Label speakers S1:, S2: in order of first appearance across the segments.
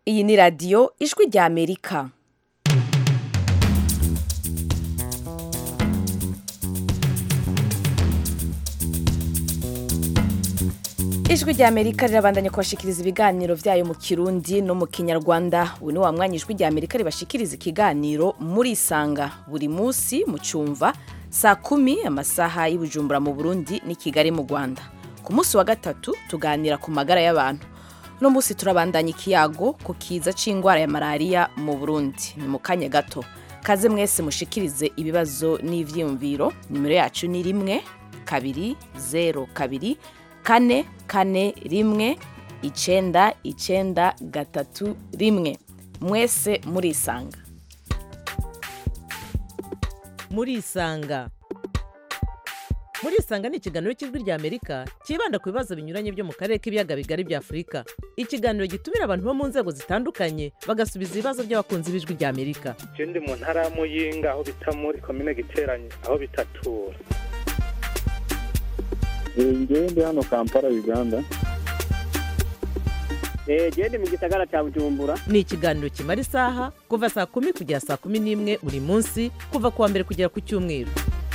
S1: iyi ni radiyo ijwi rya amerika ijwi rya amerika rirabandanya kubashikiriza ibiganiro byayo mu kirundi no mu kinyarwanda ubu ni wa mwanya ijwi rya amerika ribashikiriza ikiganiro muri isanga buri munsi mu cyumva saa kumi amasaha y'ubujumbura mu burundi n'i kigali mu rwanda ku munsi wa gatatu tuganira ku magara y'abantu uno munsi turabandanya ikiyago ku kiza c'indwara ya malariya mu burundi ni mu kanya gato kaze mwese mushikirize ibibazo n'ivyiyumviro nimero yacu ni rimwe kabiri zero kabiri kane kane rimwe icenda icenda gatatu rimwe mwese murisanga
S2: murisanga murisanga ni ikiganiro cy'ijwi rya amerika cyibanda ku bibazo binyuranye byo mu karere k'ibiyaga bigari bya afurika ikiganiro gitumira abantu bo mu nzego zitandukanye bagasubiza ibibazo by'abakunzi b'ijwi rya amerika
S3: je ndi mu ntara ya muyinga aho bita muri komine giteranye aho bitatura
S4: ngewe ndi hano kampala uganda
S5: genda mu gisagara cya bujumbura
S2: ni ikiganiro kimara isaha kuva saa kumi kugera saa kumi n'imwe buri munsi kuva ku wa mbere kugera ku cyumweru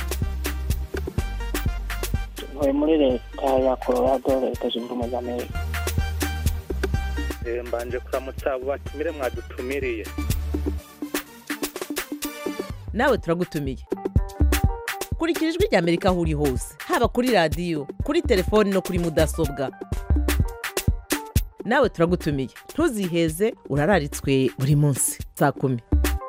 S5: ntuye muri leta ya colorado leta zunze ubumwe za amerika
S3: Eh, mbanje kuramutsa abo batumire mwadutumiriye
S2: nawe turagutumiye kurikira ijwi rya amerika aho uri hose haba kuri radiyo kuri telefoni no kuri mudasobwa nawe turagutumiye ntuziheze urararitswe buri munsi saa kumi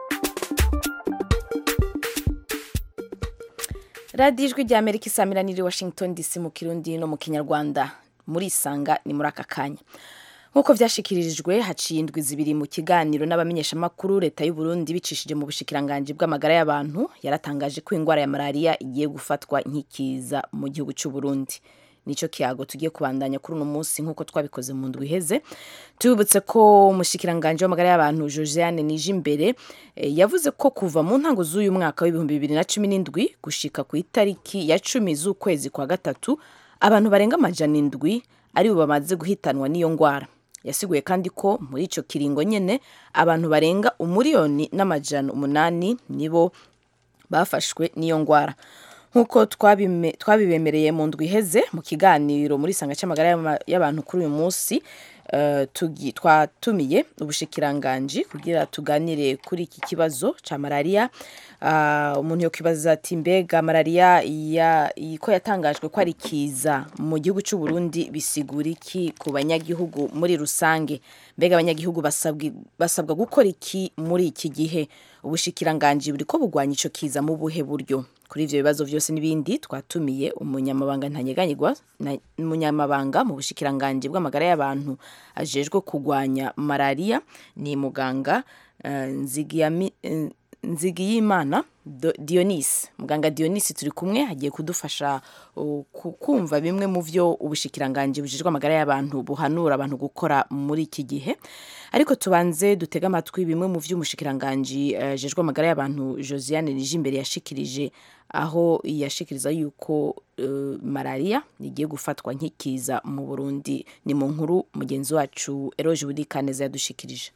S1: radiyo ijwi rya amerika isamira niri washington dc mu kirundi no mu kinyarwanda murisanga ni muri aka kanya nk'uko byashyikirijwe haciye indwi zibiri mu kiganiro n'abamenyeshamakuru leta y'u Burundi bicishije mu bushikiranganji bw'amagara y'abantu yaratangaje ko indwara ya malariya igiye gufatwa nk'ikiza mu gihugu cy'u Burundi nicyo kiyago tugiye kubandanya kuri uno munsi nk'uko twabikoze mu ndwi iheze tubibutse ko umushikiranganji w'amagara y'abantu josiane nijimbere eh, yavuze ko kuva mu ntango z'uyu mwaka w'ibihumbi bibiri na cumi n'indwi gushika ku itariki ya cumi z'ukwezi kwa gatatu abantu barenga amajana indwi aribo bamaze guhitanwa n'iyo ndwara yasiguye kandi ko muri icyo kiringo nyine abantu barenga umuriyoni n'amajana umunani nibo bafashwe n'iyo ndwara nk'uko twabime- twabibemereye mu ndwi iheze mu kiganiro muri sanga cy'amagara y'ama- y'abantu kuri uyu munsi eh, tugi- twatumiye ubushikiranganji kugira tuganire kuri iki kibazo cya malariya Ah, umuntu yakwibaza ati mbega malariya ya- iyi ko yatangajwe ko ari kiza mu gihugu cy'u Burundi bisigura iki ku banyagihugu muri rusange mbega abanyagihugu basabwi- basabwa gukora iki muri iki gihe ubushikiranganji buri ko bugwanya ico kiza mu buhe buryo kuri ivyo bibazo vyose n'ibindi twatumiye umunyamabanga ntanyeganyigwa na- umunyamabanga mu bushikiranganji bw'amagara y'abantu ajejwe kugwanya malariya ni muganga eh, Nzigiyami- eh, nzigiyimana Do- dionisi muganga dionisi turi kumwe agiye kudufasha uh, ku- kumva bimwe mu byo ubushikiranganji bujejwe amagara y'abantu buhanura abantu gukora muri iki gihe ariko tubanze dutege amatwi bimwe mu byo umushikiranganji uh, jejwe amagara y'abantu josiane nijimbere yashikirije aho yashikiriza yuko uh, malariya igiye gufatwa nk'ikiza mu burundi ni mu nkuru mugenzi wacu eroge burikaneza yadushikirije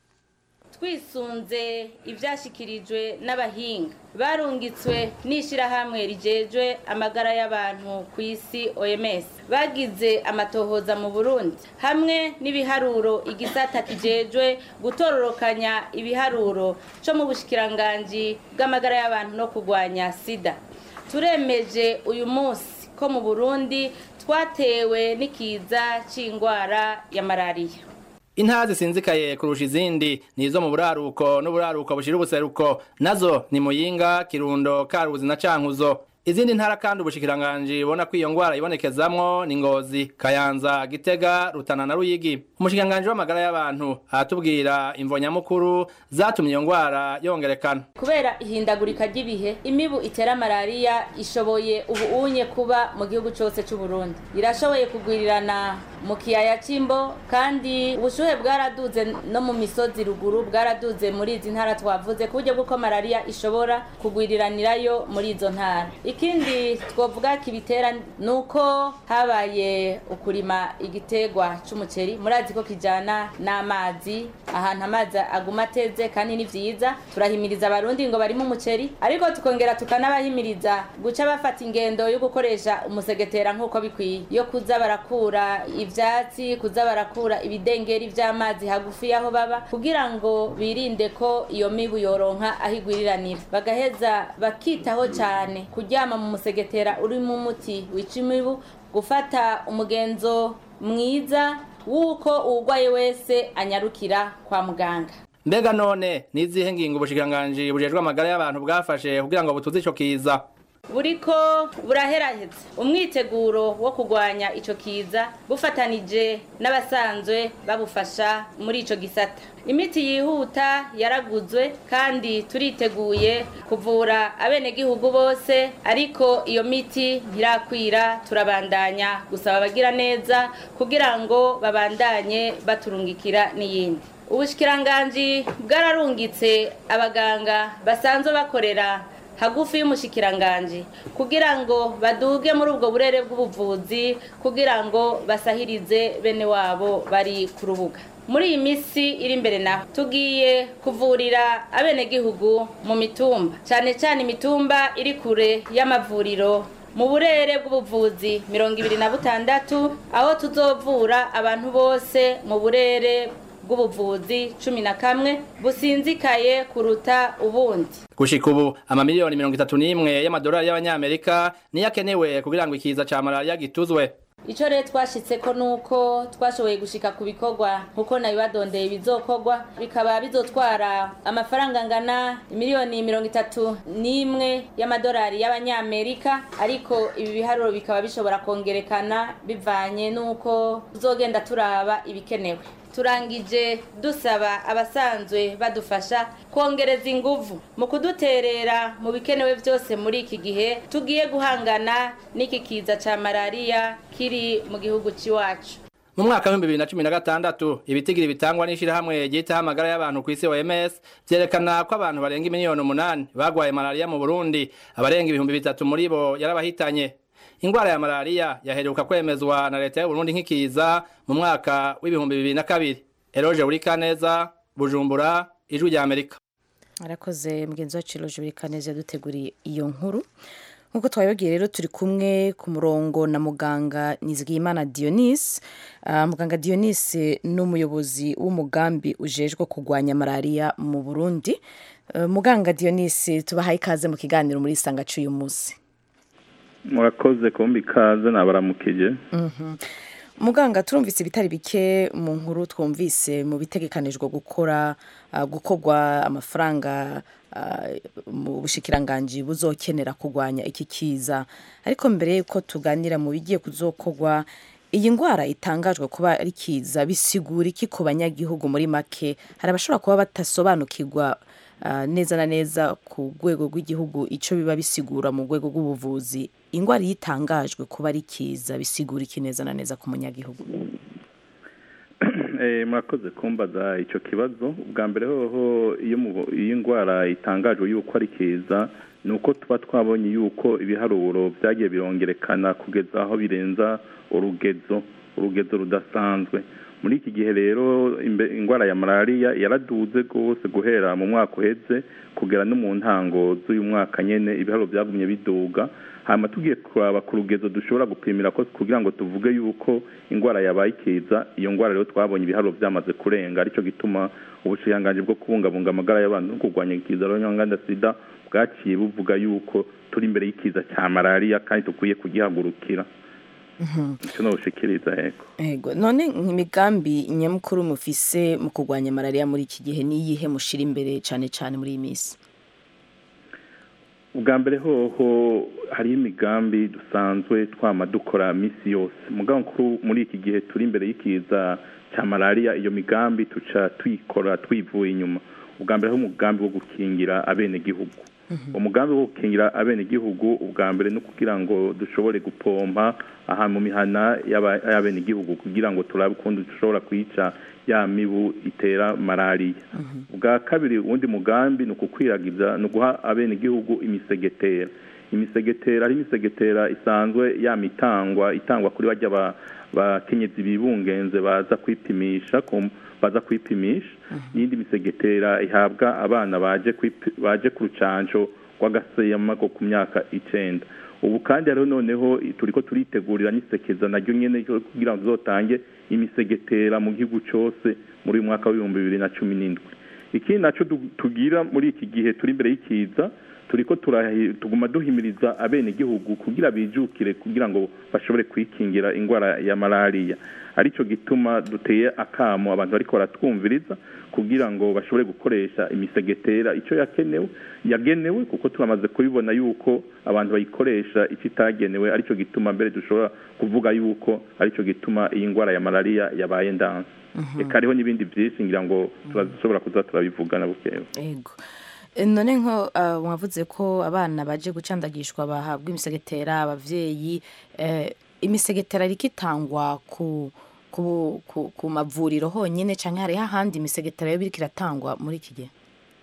S6: twisunze ibyashyikirijwe n'abahinga barungitswe n'ishyirahamwe rigejwe amagara y'abantu ku isi oms bagize amatohoza mu burundi hamwe n'ibiharuro igisata kijejwe gutororokanya ibiharuro cyo mu bushikiranganji bw'amagara y'abantu no kurwanya sida turemeje uyu munsi ko mu burundi twatewe n'ikiza cy'indwara ya malariya
S7: intara zisinzikaye kurusha izindi ni izo mu buraruko n'uburaruko bushira ubuseruko nazo ni muyinga kirundo karuzi na cankuzo izindi ntara kandi ubushikiranganji bubona ko iyo ngwara ibonekezamwo ni ngozi kayanza gitega rutana na ruyigi umushikiranganji w'amagara y'abantu aratubwira imvo nyamukuru zatumye iyo ngwara yongerekana
S6: kubera ihindagurika ry'ibihe imibu itera malariya ishoboye ubu unye kuba mu gihugu cyose cy'u Burundi irashoboye kugwirirana mu kiyaya c'imbo kandi ubushuhe bwaraduze no mu misozi ruguru bwaraduze muri izi ntara twavuze ku buryo bw'uko malariya ishobora kugwiriranirayo muri izo ntara ikindi twovuga kibitera ni uko habaye ukurima igiterwa c'umuceri murazi ko kijana n'amazi ahantu amazi aguma ateze kandi ni vyiza turahimiriza abarundi ngo barimo umuceri ariko tukongera tukanabahimiriza guca bafata ingendo yo gukoresha umusegetera nk'uko bikwiye yo kuza barakura ivyatsi kuza barakura ibidengeri vy'amazi hagufi y'aho baba kugira ngo birinde ko iyo mibu yoronka aho igwiriranira bagaheza bakitaho cyane kuryama mu musegetera urimo umuti wica imibu gufata umugenzo mwiza w'uko uwugwaye wese anyarukira kwa muganga
S7: mbega none nizihe ngingo ubushikiranganji bujejwe amagara y'abantu bwafashe kugira ngo butuze ico kiza
S6: buriko buraheraheza umwiteguro wo kurwanya ico kiza bufatanije n'abasanzwe babufasha muri ico gisata imiti yihuta yaraguzwe kandi turiteguye kuvura abenegihugu bose ariko iyo miti ntirakwira turabandanya gusaba abagira neza kugira ngo babandanye baturungikira n'iyindi ubushikiranganji bwararungitse abaganga basanzwe bakorera hagufi y'umushikiranganji kugira ngo baduge muri ubwo burere bw'ubuvuzi kugira ngo basahirize bene wabo bari ku rubuga muri iyi minsi iri imbere naho tugiye kuvurira abenegihugu mu mitumba cyane cyane imitumba iri kure y'amavuriro mu burere bw'ubuvuzi mirongo ibiri na butandatu aho tuzovura abantu bose mu burere bw'ubuvuzi cumi na kamwe businzikaye kuruta ubundi
S7: gushika ubu amamiliyoni mirongo itatu n'imwe y'amadolari y'abanyamerika niyo akenewe kugira ngo ikiza ca malariya gituzwe
S6: icyo rero twashitseko nuko twashoboye gushika ku bikorwa nkuko nabibadondeye bizokorwa bikaba bizotwara amafaranga angana miliyoni mirongo itatu n'imwe y'amadolari y'abanyamerika ariko ibi biharuro bikaba bishobora kongerekana bivanye n'uko tuzogenda turaba ibikenewe turangije dusaba abasanzwe badufasha kongereza inguvu mu kuduterera mu bikenewe byose muri iki gihe tugiye guhangana n'iki kiza cya malariya kiri mu gihugu cy'iwacu
S7: mu mwaka w'ibihumbi bibiri na cumi na gatandatu ibitigiri bitangwa n'ishirahamwe ryitaho amagara y'abantu ku isi OMS vyerekana ko abantu barenga miliyoni umunani bagwaye malariya mu Burundi abarenga ibihumbi bitatu muri bo yarabahitanye ingwara ya malariya yaheruka kwemezwa na leta y'u Burundi nk'ikiza mu mwaka w'ibihumbi bibiri na kabiri Eroje Urikaneza Bujumbura ijwi rya Amerika
S1: arakoze mugenzi wacu Eroje Urikaneza yaduteguriye iyo nkuru nk'uko twabibabwiye rero turi kumwe ku murongo na muganga Nizigiyimana Dionys uh, muganga Dionys ni umuyobozi w'umugambi ujejwe kurwanya malariya mu Burundi uh, muganga Dionys tubahaye ikaze mu kiganiro muri isanga cy'uyu munsi
S4: murakoze kumbi ikaze nabaramukije
S1: muganga turumvise ibitari bike mu nkuru twumvise mu bitegekanijwe gukora gukorwa amafaranga mu bushikiranganji buzokenera kurwanya iki kiza ariko mbere y'uko tuganira mu bigiye kuzokorwa iyi ndwara itangajwe kuba ari kiza bisigura iki ku banyagihugu muri make hari abashobora kuba batasobanukirwa neza na neza ku rwego rw'igihugu icyo biba bisigura mu rwego rw'ubuvuzi indwara iyo itangajwe kuba ari kiza bisigura iki neza na neza ku munyagihugu
S4: murakoze kumbaza icyo kibazo ubwa mbere hoho iyo indwara itangajwe yuko ari kiza ni uko tuba twabonye yuko ibiharuro byagiye birongerekana kugeza aho birenza urugezo urugezo rudasanzwe muri iki gihe rero indwara ya malariya yaraduze rwose guhera mu mwaka uheze kugera no mu ntango z'uyu mwaka nyine ibiharuro byagumye biduga hanyuma tugiye kuraba ku rugezo dushobora gupimira ko kugira ngo tuvuge yuko indwara yabaye ikiza iyo ndwara rero twabonye ibiharuro byamaze kurenga aricyo gituma ubushiranganji bwo kubungabunga amagara y'abantu no kurwanya ikiza rero sida bwaciye buvuga yuko turi imbere y'ikiza cya malariya kandi dukwiye kugihagurukira icyo nubushikiriza yego
S1: yego none imigambi nyamukuru mufise mu kurwanya malariya muri iki gihe niyihe mushira imbere cyane cyane muri iyi minsi
S4: ubwa mbere hoho hariho imigambi dusanzwe twama dukora minsi yose mugabo nkuru muri iki gihe turi imbere y'ikiza cya malariya iyo migambi tuca tuyikora twivuye inyuma ubwa mbere hariho umugambi wo gukingira abenegihugu umugambi wo gukingira abenegihugu ubwa mbere no kugira ngo dushobore gupompa aha mu mihana y'aba- y'abenegihugu kugira ngo turabe ukuntu dushobora kwica ya mibu itera malariya ubwa kabiri uwundi mugambi ni ukukwiragiza ni uguha abenegihugu imisegetera imisegetera ari imisegetera isanzwe yama itangwa itangwa kuri bajya ba- bakenyezi bibungenze baza kwipimisha ku- baza kwipimisha n'indi misegetera ihabwa abana baje kwipi- baje ku rucanco rw'agaseyama ko ku myaka icenda ubu kandi hariho noneho turiko turitegurira n'isekeza naryo nyene ryo kugira ngo tuzotange imisegetera mu gihugu cose muri uyu mwaka w'ibihumbi bibiri na cumi n'indwi ikindi naco du- tugira muri iki gihe turi imbere y'ikiza turiko turahi- tuguma duhimiriza abenegihugu kugira bijukire kugira ngo bashobore kwikingira ingwara ya malariya arico gituma duteye akamo abantu bariko baratwumviriza kugira ngo bashobore gukoresha imisegetera ico yakenewe yagenewe kuko turamaze kubibona yuko abantu bayikoresha ico itagenewe arico gituma mbere dushobora kuvuga yuko arico gituma iyi ngwara ya malariya yabaye ndanse eka hariho n'ibindi vyinshi ngira ngo turashobora kuza turabivugana bukewe
S1: ego E, none nko ah, mwavuze ko abana baje gucandagishwa bahabwa imisegetera abavyeyi eh, imisegetera iriko itangwa ku ku, ku, ku mavuriro honyene canke hariho ahandi imisegetera yo biriko iratangwa muri iki gihe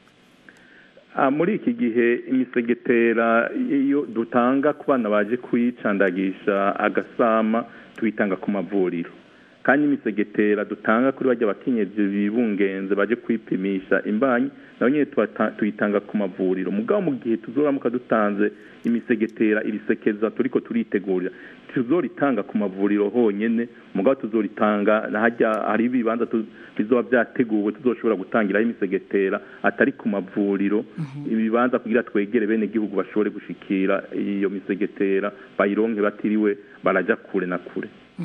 S4: Ah, muri iki gihe imisegetera iyo dutanga ku bana baje kuyicandagisha agasama tuyitanga ku mavuriro kandi imisegetera dutanga kuri bajya bakenyezi bibungenze baje kwipimisha imbanyi nayo nyine tuwata- tuyitanga ku mavuriro mugabo mu gihe tuzoramuka dutanze imisegetera irisekeza turiko turitegurira tuzoritanga ku mavuriro honyene mugabo tuzoritanga nahajya hari ibibanza tu- bizoba vyateguwe tuzoshobora gutangiraho imisegetera atari ku mavuriro ibibanza kugira twegere bene gihugu bashobore gushikira iyo misegetera bayironke batiriwe baraja kure na kure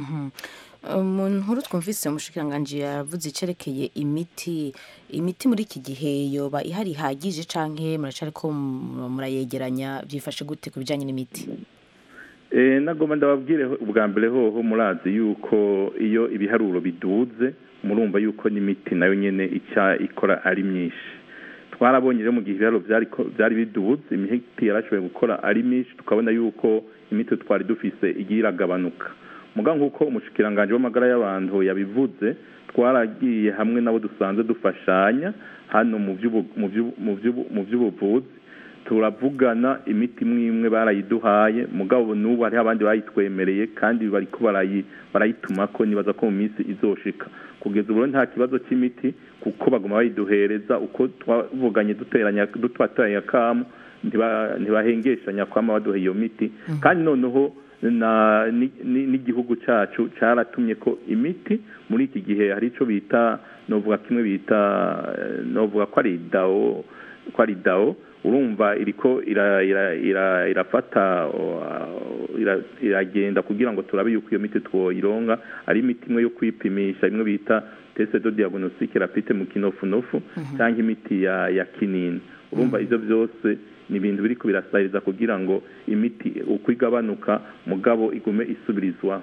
S1: mu nkuru twumvise umushikiranganji yavuze icerekeye imiti imiti muri iki gihe yoba ihari ihagije canke muracariko mu- murayegeranya byifashe gute ku bijanye n'imiti
S4: Eh, nagomba ndababwire ho- ubwa mbere hoho murazi yuko iyo ibiharuro biduze murumva yuko n'imiti nayo nyene ica ikora ari myinshi twarabonye rero mu gihe ibiharuro vyari ko- vyari biduze imiti yarashoboye gukora ari myinshi tukabona yuko imiti twari dufise igiye iragabanuka mugabo nk'uko umushikiranganje w'amagara y'abantu yabivuze twaragiye hamwe nabo dusanzwe dufashanya hano mu vy'ubu- mu vy'ubu- mu vy'ubu- mu vy'ubuvuzi turavugana imiti imwe imwe barayiduhaye mugabo n'ubu hariho abandi bayitwemereye kandi bariko barayi barayitumako nibaza ko mu minsi izoshika kugeza ubu rero nta kibazo c'imiti kuko baguma bayiduhereza uko twavuganye duteranya dutwateranya akamu ntiba- ntibahengeshanya kwama baduha iyo miti kandi noneho na ni- ni- n'igihugu cacu caratumye ko imiti muri iki gihe hari ico bita novuga kimwe bita eh, novuga ko ari dawo ko ari dawo urumva iriko ira- ira- ira- irafata uh, ira- iragenda kugira ngo turabe yuko iyo miti twoyironka ari imiti imwe yo kwipimisha imwe bita teste de diagnostic rapide mu kinofunofu cyangwa imiti ya ya kinini urumva ivyo byose ni ibintu biriko birasahiriza kugira ngo imiti uko igabanuka mugabo igume isubirizwa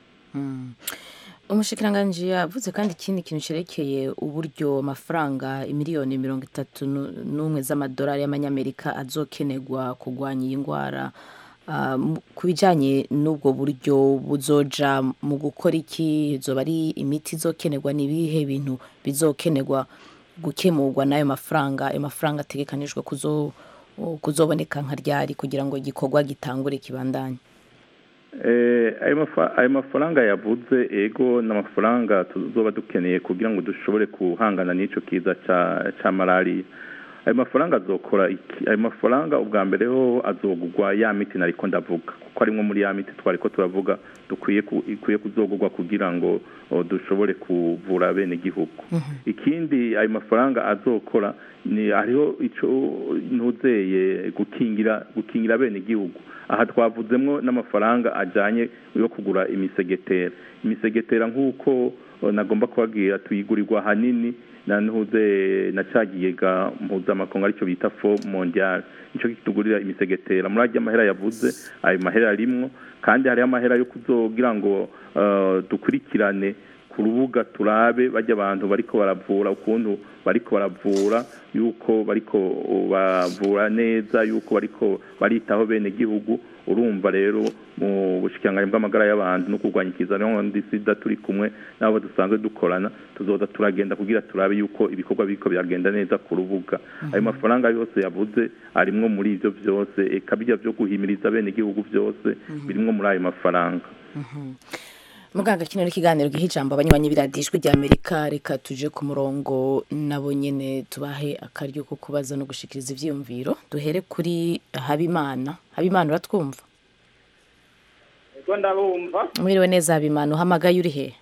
S1: umushikiranganji yavuze kandi ikindi kintu cerekeye uburyo amafaranga imiliyoni mirongo itatu nu- n'umwe z'amadolari y'amanyamerika azokenerwa kurwanya iyi ndwara Ah, mu- ku bijanye n'ubwo buryo buzoja mu gukora iki zoba ari imiti izokenerwa n'ibihe bintu bizokenerwa gukemurwa n'ayo mafaranga ayo mafaranga ategekanijwe kuzo kuzoboneka nka ryari kugira ngo igikorwa gitangure kibandanye
S4: Eh, ayo mafa- ayo mafaranga yavuze ego n'amafaranga tuzoba dukeneye kugira ngo dushobore guhangana n'ico kiza ca ca malariya ayo mafaranga azokora iki ayo mafaranga ubwa mbere ho azogurwa ya miti nariko ndavuga kuko arimwo muri ya miti twariko turavuga dukwiye ku- ikwiye kuzogurwa kugira ngo o, dushobore kuvura bene gihugu ikindi ayo mafaranga azokora ni hariho ico ntuzeye gukingira gukingira bene gihugu aha twavuzemwo n'amafaranga ajanye yo kugura imisegetera imisegetera nk'uko o, nagomba kubabwira tuyigurirwa hanini na ntuze na cagiyega mpuzamakungu aricyo bita fo mondial nico kitugurira imisegetera muri arya mahera yavuze ayo mahera arimwo kandi hariho amahera yo kuzogira ngo uh, dukurikirane ku rubuga turabe bajya abantu bariko baravura ukuntu bariko baravura yuko bariko bavura neza yuko bariko baritaho bene gihugu urumva rero mu bushikiranganyi bw'amagara y'abantu no kurwanya ikizanira sida turi kumwe n'abo dusanzwe dukorana tuzoza turagenda kugira turabe yuko ibikorwa biriko biragenda neza ku rubuga ayo mafaranga yose yavuze arimwo muri ivyo vyose eka bijya vyo guhimiriza bene gihugu vyose birimwo muri ayo mafaranga
S1: muganga kino ni ikiganiro giha ijambo abanywanyi biradijwi rya amerika reka tuje ku murongo nabo nyene tubahe akaryo ko kubaza no gushikiriza ivyiyumviro duhere kuri habimana habimana uratwumva
S8: ego ndabumva
S1: mwiriwe neza habimana uhamagaye uri hehe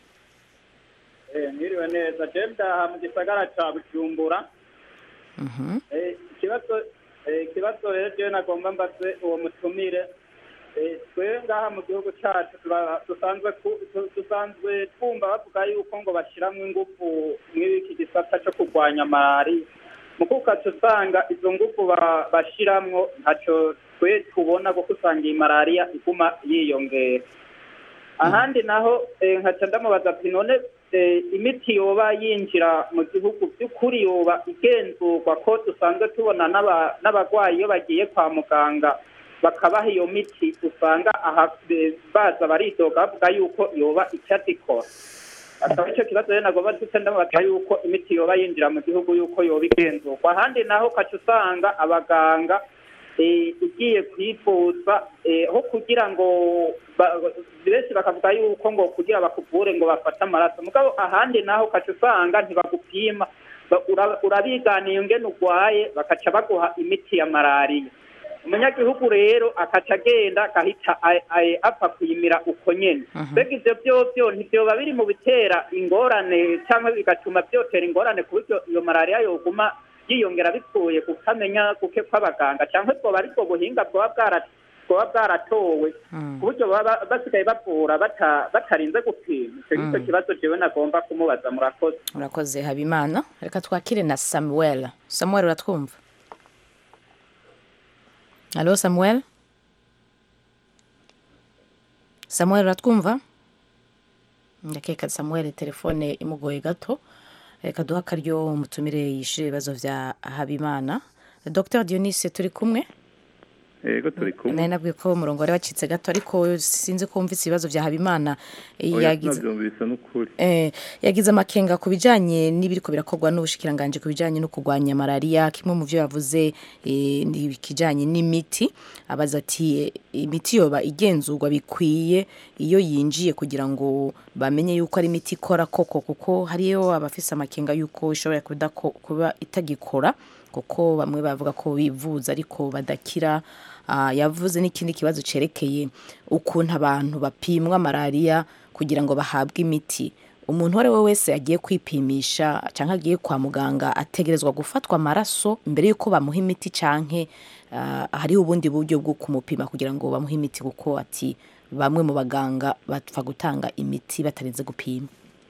S8: eh mwiriwe neza je ndaha mu gisagara ca bujumbura
S1: Mhm.
S8: eh ikibazo eh ikibazo rero je nagomba mbaze uwo mutumire eh twe ngaha mu gihugu cacu tura- dusanzwe ku- tu- dusanzwe twumva bavuga yuko ngo bashiramwo ingufu mw'iki gisata co kurwanya malariya muko ukaca usanga izo ngufu ba- bashiramwo ntaco twe tubona kuko usanga iyi malariya iguma yiyongera ahandi naho eh, nkaca ndamubaza ati none eh, imiti yoba yinjira mu gihugu by'ukuri yoba igenzurwa ko dusanzwe tubona n'aba- n'abarwayi iyo bagiye kwa muganga bakabaha iyo miti usanga aha eh, baza baridoga bavuga yuko yoba icyazikora akaba icyo kibazo rero nagomba ndetse ndamubaza yuko imiti yoba yinjira mu gihugu yuko yoba igenzurwa ahandi naho ukaca usanga abaganga eh, ugiye kwivuza eh, aho kugira ngo ba- benshi bakavuga yuko ngo kugira bakuvure ngo bafate amaraso mugabo ahandi naho ukaca usanga ntibagupima Ba- ura- urabiganiye ngene urwaye bakaca baguha imiti ya malariya umunyagihugu rero akaca agenda agahita a- a- apfa kuyimira uko nyene mbega ivyo vyovyo ntivyoba biri mu bitera ingorane cyangwa bigatuma vyotera ingorane ku buryo iyo malariya yoguma yiyongera bikuye kukamenya kuke kw'abaganga cyangwa bwoba ari bwo buhinga bwoba bwara- bwoba bwaratowe ku buryo baba basigaye bavura bata- batarinze gupima icyo ngicyo
S1: Mm.
S8: kibazo jewe nagomba kumubaza murakoze
S1: urakoze habimana reka twakire na samuel samuel uratwumva alo samuel samuel uratwumva ndakeka samuel telefone imugoye gato reka duha akaryo umutumire yishyure ibibazo vya habimana dr dionise turi kumwe
S4: yego turi kumwe
S1: nari nabwiye ko umurongo wari wacitse gato ariko sinzi ko wumvise ibibazo vya habimana
S4: oya
S1: yagize
S4: sinavyumvise n'ukuri
S1: Eh, yagize amakenga ku bijanye n'ibiriko birakorwa n'ubushikiranganje ku bijanye no kurwanya malariya kimwe mu vyo yavuze eh, ni ikijanye n'imiti abaza ati eh, imiti yoba igenzurwa bikwiye iyo yinjiye kugira ngo bamenye yuko ari imiti ikora koko kuko hariyo abafise amakenga yuko ishobora kudako- kuba itagikora kuko bamwe bavuga ko bivuza ariko badakira Ah, yavuze n'ikindi kibazo cerekeye ukuntu abantu bapimwa malariya kugira ngo bahabwe imiti umuntu uwo ari we wese agiye kwipimisha cyangwa agiye kwa muganga ategerezwa gufatwa amaraso mbere y'uko bamuha imiti canke ah, hariho ubundi buryo bwo kumupima kugira ngo bamuhe imiti kuko ati bamwe mu baganga bapfa gutanga imiti batarinze gupima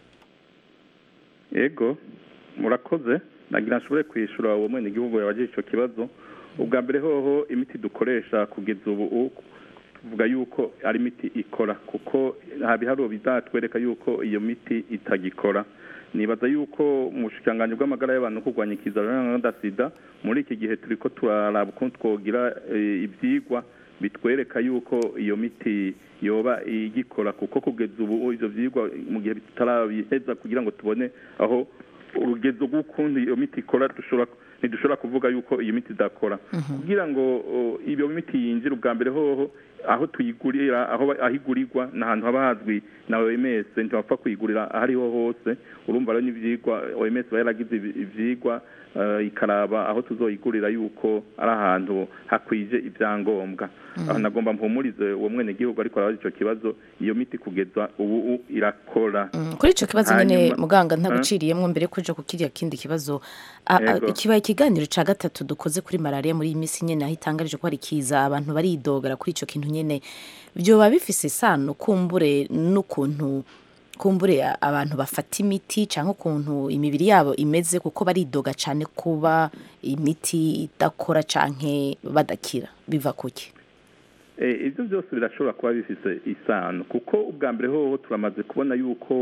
S4: yego murakoze nagira nshobore kwishura uwo mwene igihugu yabajije icyo kibazo ubwa mbere hoho imiti dukoresha kugeza ubu u- tuvuga yuko ari imiti ikora kuko nta biharuro bizatwereka yuko iyo miti itagikora nibaza yuko mu bushikiranganji bw'amagara y'abantu no kurwanya ikizaro na sida muri iki gihe turi ko turaraba ukuntu twogira eh, ivyigwa bitwereka yuko iyo miti yoba igikora kuko kugeza ubu ivyo vyigwa mu gihe tutarabiheza kugira ngo tubone aho urugezo rw'ukundi iyo miti ikora dushobora ntidushobora kuvuga yuko iyo miti idakora kugira ngo o, iyo miti yinjire ubwa mbere hoho aho tuyigurira aho ba- aho igurirwa ni ahantu haba hazwi na OMS ntibapfa kuyigurira aho ariho hose urumva rero n'ivyigwa OMS iba yaragize ibi- ivyigwa eh, ikaraba aho tuzoyigurira yuko ari ahantu hakwije ibyangombwa aho nagomba mpumurize uwo mwene gihugu ariko arabaza ico kibazo iyo miti kugeza ubu u- irakora
S1: Mm, kuri ico kibazo nyene
S4: Hanyuma-
S1: muganga
S4: Eh?
S1: ntaguciriyemwo mbere yo kuja ku kiriya kindi kibazo A- a-
S4: Yego.
S1: kibaye ikiganiro ca gatatu dukoze kuri malariya muri iyi minsi nyene aho itangarije ko hari kiza abantu baridogera kuri ico kintu nyene vyoba bifise isano kumbure n'ukuntu kumbure a- abantu bafata imiti canke ukuntu imibiri yabo imeze kuko baridoga cane kuba imiti idakora canke badakira biva kuki
S4: Eh, ibyo byose birashobora kuba bifise isano kuko ubwa mbere hoho turamaze kubona yuko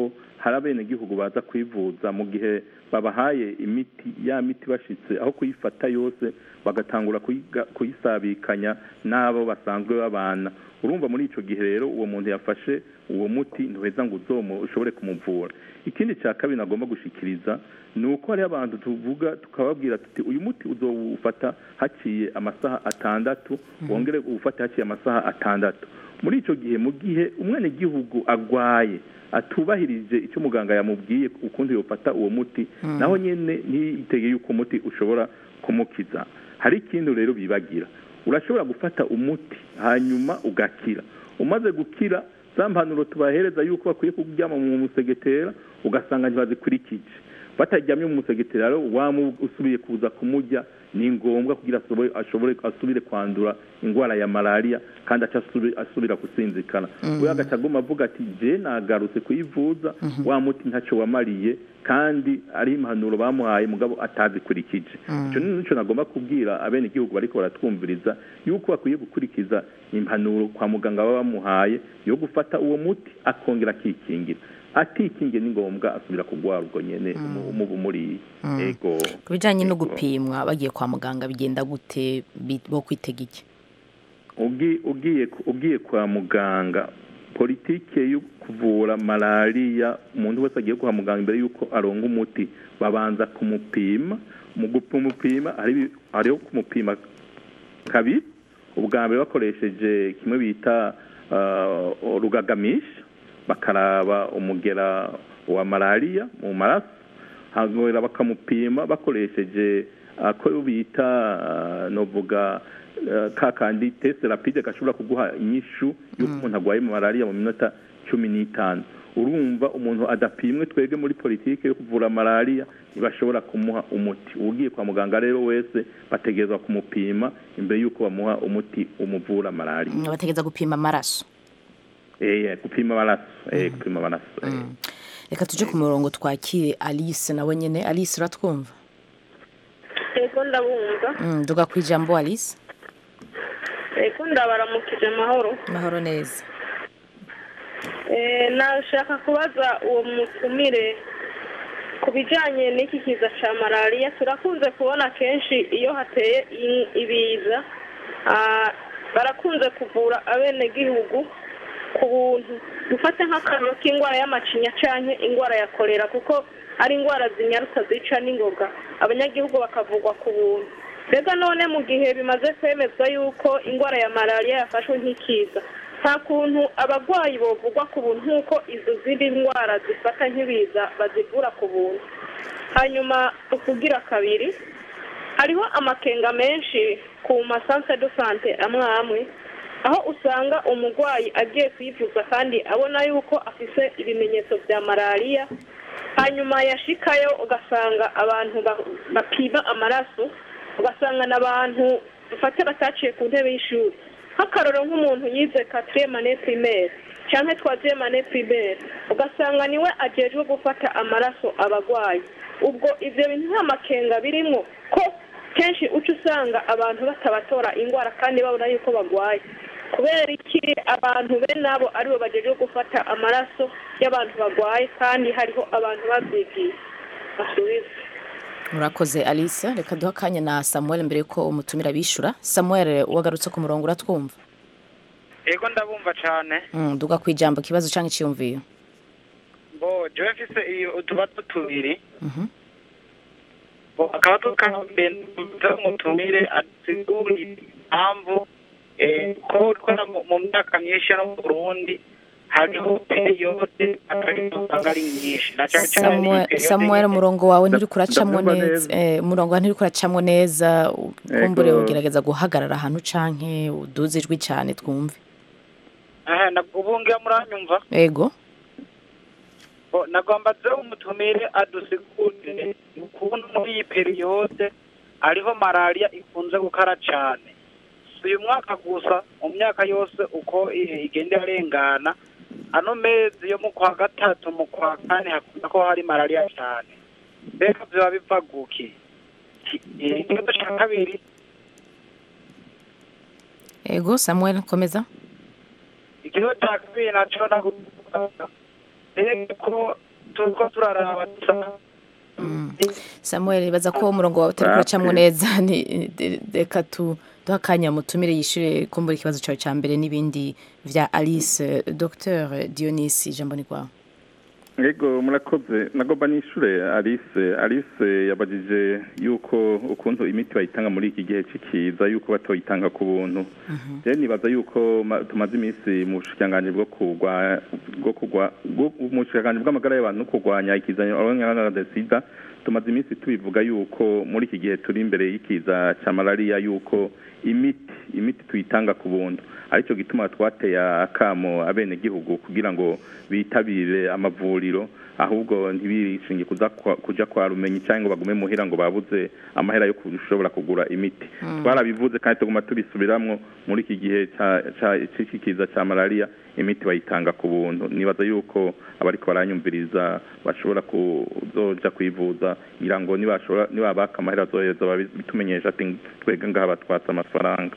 S4: hari abenegihugu baza kwivuza mu gihe babahaye imiti ya miti bashitse aho kuyifata yose bagatangura kuyiga- kuyisabikanya n'abo basanzwe babana urumva muri ico gihe rero uwo muntu yafashe uwo muti ntuheza ngo uzomu ushobore kumuvura ikindi cya kabiri nagomba gushikiriza ni uko hariho abantu tuvuga tukababwira tuti uyu muti uzowufata haciye amasaha atandatu wongere uwufate haciye amasaha atandatu muri ico gihe mu gihe umwenegihugu agwaye atubahirije icyo muganga yamubwiye ukundi yofata uwo muti naho nyene ntiyitege yuko umuti ushobora kumukiza hari ikindi rero bibagira urashobora gufata umuti hanyuma ugakira umaze gukira za mpanuro tubahereza yuko bakwiye kuryama mu musegetera ugasanga ntibazikurikije bataryamye mu musegetera rero wamu usubiye kuza kumurya ni ngombwa kugira asobe- ashobore asubire kwandura indwara ya malariya kandi aca asubi- asubira gusinzikana we agaca aguma avuga ati je nagarutse kuyivuza wa muti ntacyo wamariye kandi ari impanuro bamuhaye mugabo atazikurikije icyo ni nicyo nagomba kubwira abene igihugu bariko baratwumviriza yuko bakwiye gukurikiza impanuro kwa muganga baba bamuhaye yo gufata uwo muti akongera akikingira atikingiye ni ngombwa asubira kugwara ubwo nyene umu- umubu muriye ego
S1: ku bijyanye no
S4: Ego.
S1: gupimwa bagiye kwa muganga bigenda gute bi- bo kwitega iki
S4: Ugi- ugiye ugiye kwa muganga politike yo kuvura malariya umuntu wese agiye kwa muganga imbere y'uko aronga umuti babanza kumupima mu kumupima hari hariho kumupima kabiri ubwa mbere bakoresheje kimwe bita uh, rugagamisha bakaraba umugera wa malariya mu maraso hanyuma bakamupima bakoresheje ako bita uh, novuga uh, ka kandi test rapide gashobora kuguha inyishu y'uko umuntu arwaye malariya mu minota cumi n'itanu urumva umuntu adapimwe twebwe muri politike yo kuvura malariya ntibashobora kumuha umuti ugiye kwa muganga rero wese bategerezwa kumupima imbere y'uko bamuha umuti umuvura malariya
S1: Mm, bategereza gupima amaraso
S4: eh gupima amaraso eh gupima amaraso eh.
S1: reka tuje ku murongo twakire alice nawe nyine alice uratwumva
S9: ego ndabumva
S1: Mm, duga ku ijambo alice
S9: ego ndabaramukije amahoro
S1: mahoro neza
S9: Eh, nashaka kubaza uwo mutumire ku bijyanye n'iki kiza cya malariya turakunze kubona kenshi iyo hateye i- ibiza ah, barakunze kuvura abenegihugu ku buntu dufate nk'akararo k'indwara y'amacinya cyangwa indwara ya kolera kuko ari indwara zinyarutsa zica n'ingoga abanyagihugu bakavugwa ku buntu mbega none mu gihe bimaze kwemezwa yuko indwara ya malariya yafashwe nk'ikiza nta kuntu abarwayi bovugwa ku buntu nk'uko izo zindi ndwara zifata nk'ibiza bazivura ku buntu hanyuma ukugira kabiri hariho amakenga menshi ku masanse de sante amwe amwe aho usanga umurwayi agiye kwivuza kandi abona yuko afise ibimenyetso bya malariya hanyuma yashikayo ugasanga abantu ba- bapima amaraso ugasanga n'abantu dufate bataciye ku ntebe y'ishuri nk'akaroro nk'umuntu yize quatrième année primaire canke troisième année primaire ugasanga niwe ajejwe gufata amaraso abagwayi ubwo ivyo bintu nta makenga birimwo ko kenshi uca usanga abantu batabatora indwara kandi babona yuko bagwaye kubera iki abantu be nabo aribo bajejwe gufata amaraso y'abantu bagwaye kandi hariho abantu babyigiye basubiza
S1: murakoze alice reka duha akanya na samuel mbere yuko umutumira bishyura samuel wagarutse ku murongo uratwumva
S10: ego ndabumva cyane
S1: Mm, duga ku ijambo ikibazo cyangwa icyiyumviyo
S10: bo jewe mfise iyo utubazo tubiri
S1: Mhm.
S10: bo akaba tukambere mutumire asigura impamvu eh, ko ko no mu- mu myaka myinshi no mu burundi hariho periyode atari usanga ari nyinshi na cyane cyane
S1: Samuel-
S10: periyode
S1: samuel
S10: nyine-
S1: umurongo wawe nturi kuracamo
S4: ndabyumva
S1: neza
S4: neza.
S1: eh, umurongo wawe nturi kuracamo neza kumbure
S4: Ego.
S1: ugerageza guhagarara ahantu canke uduze ijwi cyane twumve
S10: aha nabwo ubu ngira muranyumva
S1: ego
S10: bo nagomba ze umutumire adusigurire ukuntu muri iyi periyode ariho malariya ikunze gukara cyane si uyu mwaka gusa mu myaka yose uko i- igenda irarengana ano mezi yo mu kwa gatatu mu kwa kane hakunda ko hari malariya cyane mbega biba biva guki Ki- eh, ikibazo cya kabiri
S1: ego samuel komeza
S10: ikibazo cya kabiri nacyo naguha mbega ko turiko turaraba dusa
S1: samuel baza ko umurongo wawe utari kuracamwo neza ni- de- reka tu duha akanya mutumire yishure kumbura ikibazo cyawe cya mbere n'ibindi vya alice dr dionisi ijambo ni rwawe
S4: Ego murakoze nagomba nishure Alice Alice yabajije yuko ukuntu imiti bayitanga muri iki gihe cikiza yuko batoyitanga ku buntu je nibaza yuko ma- tumaze iminsi mu bushikanganje bwo kugwa bwo kugwa bwo- mu bushikanganje bw'amagara y'abantu no kurwanya ikizanyo abanyarwanda sida tumaze iminsi tubivuga yuko muri iki gihe turi imbere y'ikiza cya malaria yuko imiti imiti tuyitanga ku buntu aricyo gituma twateye akamo abenegihugu kugira ngo bitabire amavuriro ahubwo ntibirishinge kuza kwa- kuja kwa rumenyi cyangwa ngo bagume muhira ngo babuze amahera yo kushobora kugura imiti twarabivuze kandi tuguma tubisubiramwo muri iki gihe ca- ca- c'iki kiza cya malaria imiti bayitanga ku buntu nibaza yuko abariko baranyumviriza bashobora kuzoja kwivuza ngira ngo nibashobora nibabaka amahera azoheza babitumenyesha ati twebwe ngaha batwatse amafaranga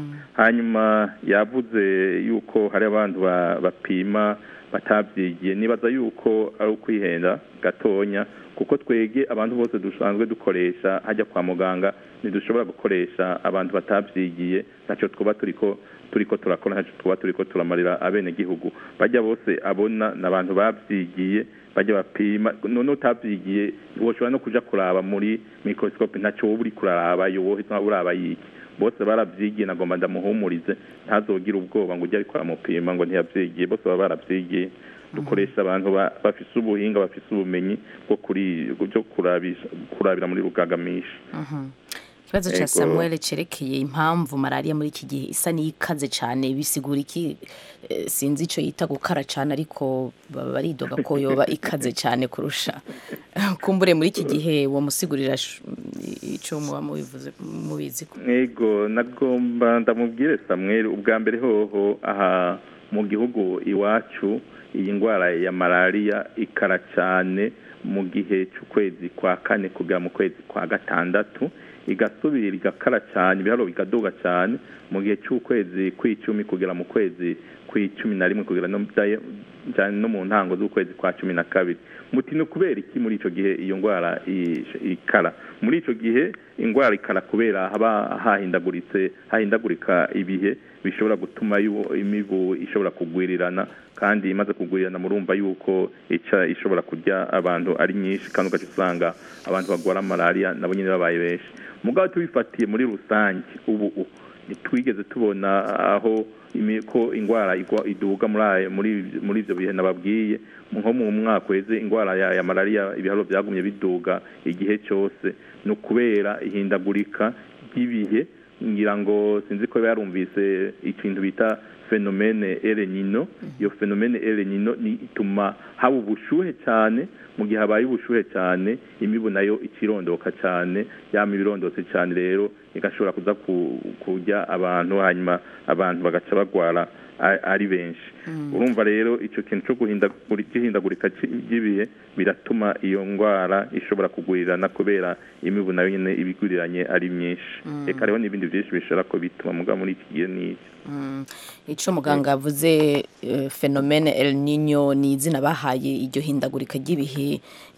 S4: hanyuma yavuze yuko hari abantu ba- bapima batabyigiye nibaza yuko ari ukwihenda gatonya kuko twege abantu bose dusanzwe dukoresha hajya kwa muganga ntidushobora gukoresha abantu batabyigiye ntacyo twaba turiko turiko turakora ntacyo twaba turiko turamarira abenegihugu bajya bose abona ni abantu babyigiye bajya bapima none utabyigiye ntiwoshobora no kuja kuraba muri microscope ntacyo wowe uri kuraraba yo wowe uraba yiki bose barabyigiye nagomba ndamuhumurize ntazogire ubwoba ngo ujye ariko aramupima ngo ntiyabyigiye bose baba barabyigiye dukoresha abantu ba- bafise ubuhinga bafise ubumenyi bwo kuri byo kurabisha kurabira muri rugagamisha
S1: ikibazo cya
S4: Ego.
S1: samuel cerekeye impamvu malariya muri iki gihe isa n'ikaze cyane bisigura iki Eh, sinzi icyo yita gukara cyane ariko baba baridoga ko yoba ikaze cyane kurusha kumbure muri iki gihe wamusigurira sh- icyo muba mubivuze mubizi ko
S4: ego nagomba ndamubwire samweri ubwa mbere hoho aha mu gihugu iwacu iyi ndwara ya malariya ikara cyane mu gihe cy'ukwezi kwa kane kugera mu kwezi kwa gatandatu igasubira igakara cyane ibiharuro bigaduga cyane mu gihe cy'ukwezi kw'icumi kugera mu kwezi kw'icumi na rimwe kugera no bya- cyane no mu ntango z'ukwezi kwa cumi na kabiri muti ni ukubera iki muri icyo gihe iyo ndwara i- ikara muri icyo gihe indwara ikara kubera haba hahindaguritse hahindagurika ibihe bishobora gutuma yu- imibu ishobora kugwirirana kandi imaze kugwirirana murumva yuko ica ishobora kurya abantu ari nyinshi kandi ugaca usanga abantu barwara malariya nabo nyine babaye benshi mugabo tubifatiye muri rusange ubu u- ntitwigeze tubona aho imi- ko indwara igwa- iduga muri ayo- muri muri ibyo bihe nababwiye nko mu mwaka weze indwara ya, ya malariya ibiharuro byagumye biduga igihe cyose ni ukubera ihindagurika ry'ibihe ngira ngo sinzi ko yarumvise ikintu bita fenomene erenino iyo fenomene erenino ni ituma haba ubushuhe cyane mu gihe habaye ubushuhe cyane imibu nayo ikirondoka cyane yama ibirondotse cyane rero igashobora kuza ku- kurya abantu hanyuma abantu bagaca bagwara a- ari benshi urumva rero icyo kintu cyo guhindaguri- cy'ihindagurika cy- ry'ibihe biratuma iyo ndwara ishobora kugwirirana kubera imibu nayo nyine ibiguriranye ari myinshi reka hariho n'ibindi byinshi bishobora ko bituma mugabo muri iki gihe ni iki
S1: Mm, icyo muganga yavuze eh, fenomene El Nino ni izina bahaye iryo hindagurika ry'ibihe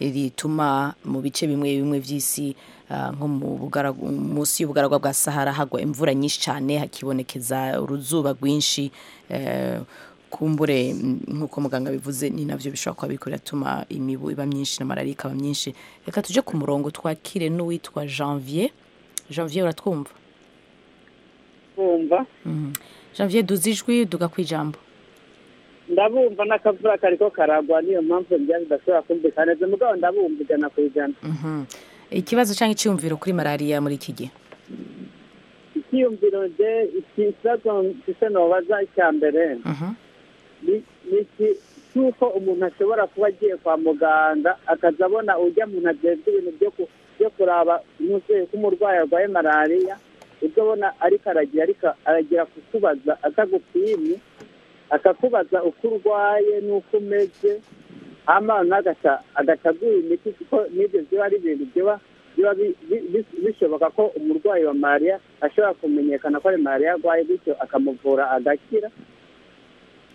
S1: rituma mu bice bimwe bimwe by'isi ah, nko mu bugaragu- munsi y'ubugaragwa bwa sahara hagwa imvura nyinshi cyane hakibonekeza uruzuba rwinshi eh, kumbure mm, nk'uko muganga bivuze ni nabyo bishobora kuba biriko biratuma imibu iba myinshi na malariya ikaba myinshi reka tuje ku murongo twakire n'uwitwa janvier janvier uratwumva
S11: bumva
S1: Mhm. janvier duzi ijwi duga ku ijambo
S11: ndabumva n'akavura kariko karagwa niyo mpamvu byari bidashobora kumvikana neza mugabo ndabumva ijana ku ijana
S1: Mhm. ikibazo cyangwa icyiyumviro kuri malariya muri iki gihe
S11: icyiyumviro je ikibazo mfise nobaza icya mbere
S1: Mhm.
S11: ni ni iki cy'uko umuntu ashobora kuba agiye kwa muganga akaza abona ujya muntu ajejwe ibintu byo ku- byo kuraba umuvyeyi ko umurwayi arwaye malariya ibyo abona ariko aragira ariko aragira kukubaza atagupimye akakubaza uko urwaye n'uko umeze hama n'agaca agaca aguha imiti kuko n'ibyo biba ari ibintu biba biba bi- bi- bi- bishoboka ko umurwayi wa malariya ashobora kumenyekana ko ari malariya arwaye bityo akamuvura agakira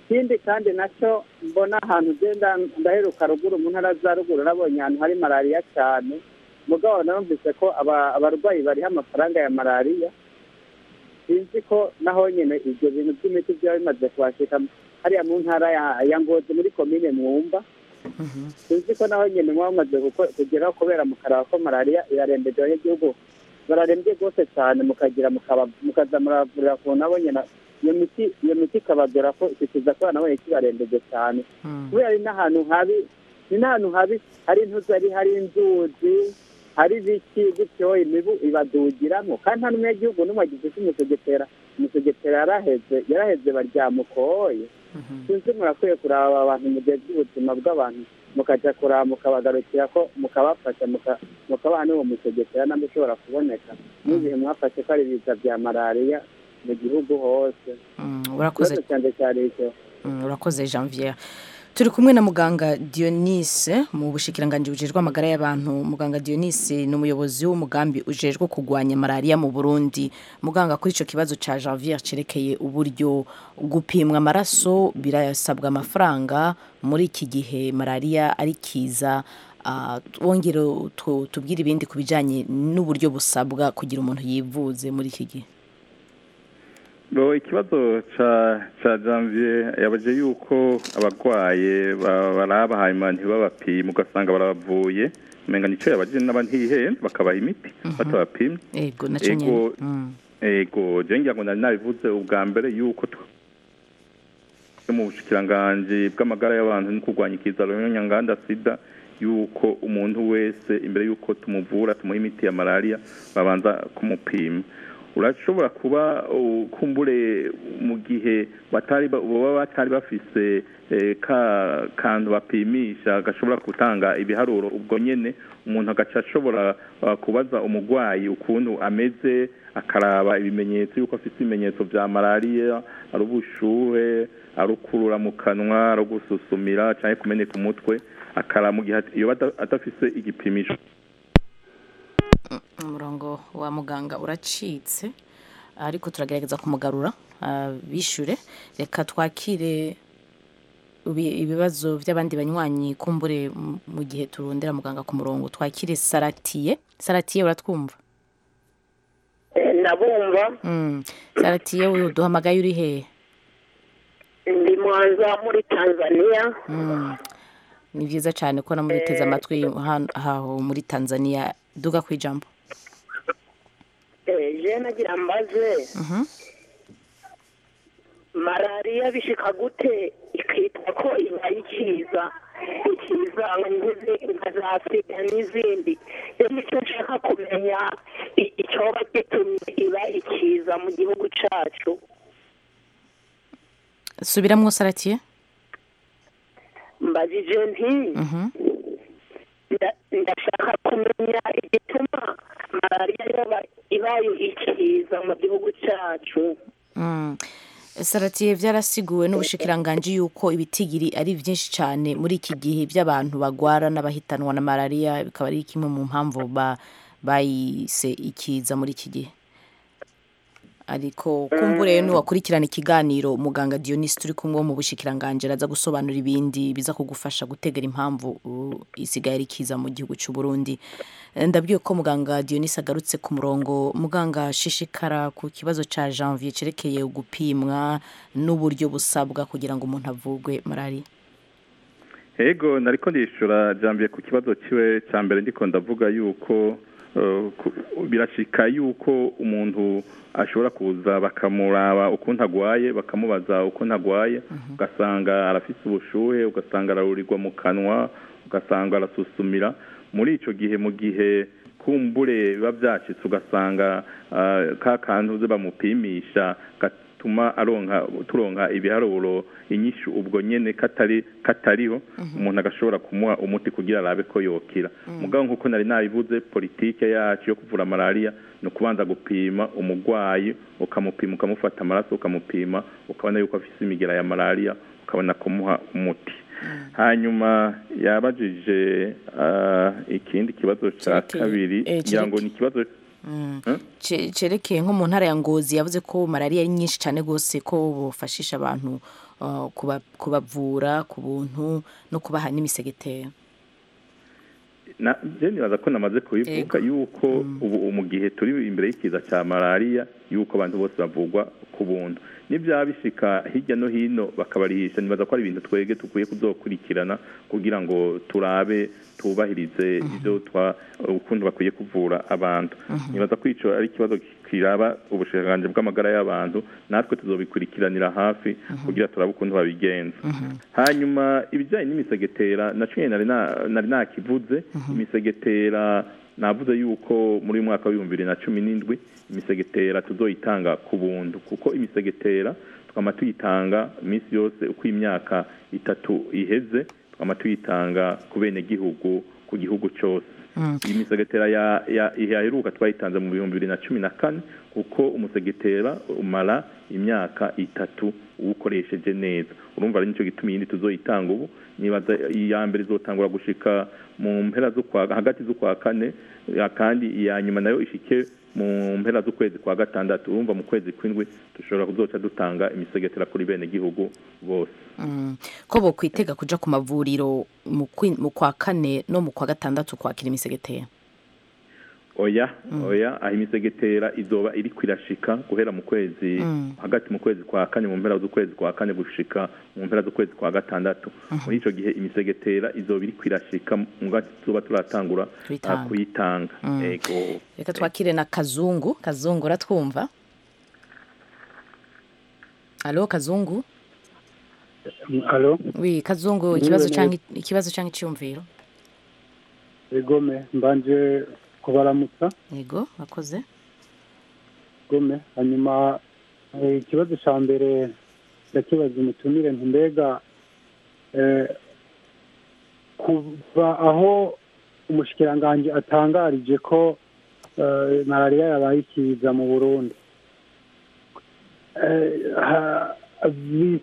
S11: ikindi kandi nacyo mbona ahantu ugenda ndaheruka ruguru mu ntara za ruguru nabonye ahantu hari malariya cyane mugabo narumvise ko aba- abarwayi bariho amafaranga ya malariya sinzi ko naho nyine ibyo bintu by'imiti byaba bimaze kubashika hariya mu ntara ya- ya ngozi muri komine mwumba sinzi ko naho nyine muba mumaze guko- kugeraho kubera mukaraba ko malariya irarembeje abanyagihugu bararembye rwose cyane mukagira mukaba- mukaza muravurira ku nabo nyine iyo miti iyo miti ikabagera ko ikikiza ko nabo kibarembeje cyane kubera ari n'ahantu habi ni n'ahantu habi hari intuzi hari hari inzuzi hari ibiki gutyo imibu ibadugiramo kandi nta n'umunyagihugu n'umwe agize icyo umusegetera umusegetera yaraheze yaraheze baryamukoye sinzi murakwiye kuraba abantu mu gihe by'ubuzima bw'abantu mukajya kuraba mukabagarukira ko mukabafasha muka- mukabaha n'uwo musegetera nabwo ushobora kuboneka n'igihe mwafashe ko ari ibiza bya malariya mu gihugu hose
S1: urakoze
S11: ikibazo cyanjye cyari icyo
S1: Mm, urakoze janvier turi kumwe na muganga dionise mu bushikiranganji bujejwe amagara y'abantu muganga dionise ni umuyobozi w'umugambi ujejwe kurwanya malariya mu burundi muganga kuri icyo kibazo cya janvier cyerekeye uburyo gupimwa amaraso birasabwa amafaranga muri iki gihe malariya ari kiza Ah, wongere tu- tubwire ibindi ku bijyanye n'uburyo busabwa kugira umuntu yivuze muri iki gihe
S4: Bo ikibazo ca ca janvier yabaje yuko abarwaye ba- baraba hanyuma ntibabapima ugasanga barabavuye umenga nico yabaje n'abantihenze bakabaha imiti batabapimye
S1: ego nacyo nyine
S4: ego
S1: Mm.
S4: ego je ngira ngo nari nabivuze ubwa mbere yuko tw- mu bushikiranganji bw'amagara y'abantu no kurwanya ikiza nyanganda sida yuko umuntu wese imbere yuko tumuvura tumuha imiti ya malaria babanza kumupima urashobora kuba uh, kumbure mu gihe batari ba- baba batari bafise eh, ka kantu bapimisha gashobora gutanga ibiharuro ubwo nyene umuntu agaca ashobora uh, kubaza umurwayi ukuntu ameze akaraba ibimenyetso yuko afite ibimenyetso vya malariya ari ubushuhe ari ukurura mu kanwa ari ugususumira canke kumeneka umutwe akaraba mu gihe at- iyo ada- adafise igipimisho
S1: umurongo wa muganga uracitse ariko turagerageza kumugarura ah, bishure reka twakire ibi- ibibazo by'abandi banywanyi kumbure mu- mu gihe turondera muganga ku murongo twakire saratiye saratiye uratwumva
S12: ndabumva
S1: Mm. saratiye we duhamagaye uri hehe
S12: ndi mwanza muri tanzania
S1: Mm. ni byiza cyane ko namuduteze amatwi hano- aho muri tanzania duga ku ijambo
S12: Eh, je nagira mbaze
S1: Mhm.
S12: malariya bishika gute ikitwa ko ibaye ikiza ikiza nk'izi- nka za sida n'izindi rero nicyo nshaka kumenya i- icyoba gitumye iba ikiza mu gihugu cacu
S1: subiramwo saratiye
S12: mbajije nti
S1: Mhm.
S12: nda- ndashaka kumenya igituma malariya yoba ibaye ikiza mu gihugu cacu
S1: Mm. saratiye byarasiguwe n'ubushikiranganji yuko ibitigiri ari byinshi cyane muri iki gihe by'abantu bagwara n'abahitanwa na malariya bikaba ari kimwe mu mpamvu ba- bayise ikiza muri iki gihe ariko kumbure nuwakurikirana ikiganiro muganga Dionys turi kumwe wo mu bushikiranganji araza gusobanura ibindi biza kugufasha gutegera impamvu uh, isigaye ari kiza mu gihugu cy'u Burundi Eh, ndabwiye ko muganga Dionys agarutse ku murongo muganga shishikara ku kibazo ca janvier cerekeye gupimwa n'uburyo busabwa kugira ngo umuntu avugwe malariya
S4: Ego nariko ndishura jambiye ku kibazo ciwe ca mbere ndiko ndavuga yuko uh, ku- birashika yuko umuntu ashobora kuza bakamuraba ukuntu agwaye bakamubaza ukuntu agwaye ugasanga arafise ubushuhe ugasanga ararurirwa mu kanwa ugasanga arasusumira muri ico gihe mu gihe kumbure biba byacitse ugasanga ah, ka kantu uze bamupimisha gatuma aronka turonka ibiharuro inyishu ubwo nyene katari katariho umuntu agashobora kumuha umuti kugira arabe ko yokira mugabo nkuko nari nabivuze politike yacu yo kuvura malaria ni ukubanza gupima umurwayi ukamupima ukamufata amaraso ukamupima ukabona yuko afise imigera ya malaria ukabona kumuha umuti hanyuma yabajije ah, ikindi kibazo cya
S1: Cerekeye-
S4: kabiri
S1: eh,
S4: ngira ngo
S1: cereke-
S4: ni ikibazo
S1: Mm. Ce- cerekeye nko mu ntara ya ngozi yavuze ko malariya ari nyinshi cyane rwose ko bufashisha abantu uh, kuba- kubavura ku buntu no kubaha n'imisegetera
S4: na je nibaza ko namaze kubivuga yuko ubu mu gihe turi imbere y'ikiza cya malariya yuko abantu bose bavugwa ku buntu n'ibyaba bishika hirya no hino bakabarihisha nibaza ko ari ibintu twege dukwiye kuzokurikirana kugira ngo turabe tubahirize ibyo twa ukuntu bakwiye kuvura abantu nibaza ko ico ari ikibazo kiraba ubushakashatsi bw'amagara y'abantu natwe tuzobikurikiranira hafi kugira turabe ukuntu babigenza hanyuma ibijyanye n'imisegetera naco nyene nari na- nari nakivuze imisegetera navuze yuko muri uyu mwaka w'ibihumbi bibiri na cumi n'indwi imisegetera tuzoyitanga ku buntu kuko imisegetera twama tuyitanga iminsi yose uko imyaka itatu iheze twama tuyitanga ku bene gihugu ku gihugu cyose iyi misegetera ya- ya- yaheruka twayitanze mu bihumbi bibiri na cumi na kane kuko umusegetera umara imyaka itatu uwukoresheje neza urumva ari nicyo gituma iyindi tuzoyitanga ubu nibaza iya mbere izotangura gushika mu mpera z'ukwa hagati z'ukwa kane ya kandi iya nyuma nayo ishike mu mpera z'ukwezi kwa gatandatu urumva mu kwezi kw'indwi dushobora kuzoca dutanga imisegetera kuri bene gihugu bose
S1: Mm. ko bokwitega kuja ku mavuriro mu kwi- mu kwa kane no mu kwa gatandatu kwakira imisegetera
S4: oya oya aho imisegetera izoba iri kwirashika guhera mu kwezi
S1: Mm.
S4: hagati mu kwezi kwa kane mu mpera z'ukwezi kwa kane gushika mu mpera z'ukwezi kwa gatandatu muri ico gihe imisegetera izoba iri kwirashika mu gati tuzoba turatangura
S1: Kuyitanga.
S4: ah, kuyitanga
S1: Mm.
S4: ego
S1: reka twakire na kazungu kazungu uratwumva alo kazungu
S13: alo
S1: wi kazungu
S13: Mwiriwe
S1: ikibazo
S13: neza.
S1: canke ikibazo canke iciyumviro
S13: egome mbanje kubaramutsa
S1: yego bakoze
S13: gome hanyuma eh, ikibazo ca mbere ndakibaza umutumire nti mbega eh, kuva aho umushikiranganji atangarije ko eh, malariya yabaye ikiza mu burundi Eh, ha- bi-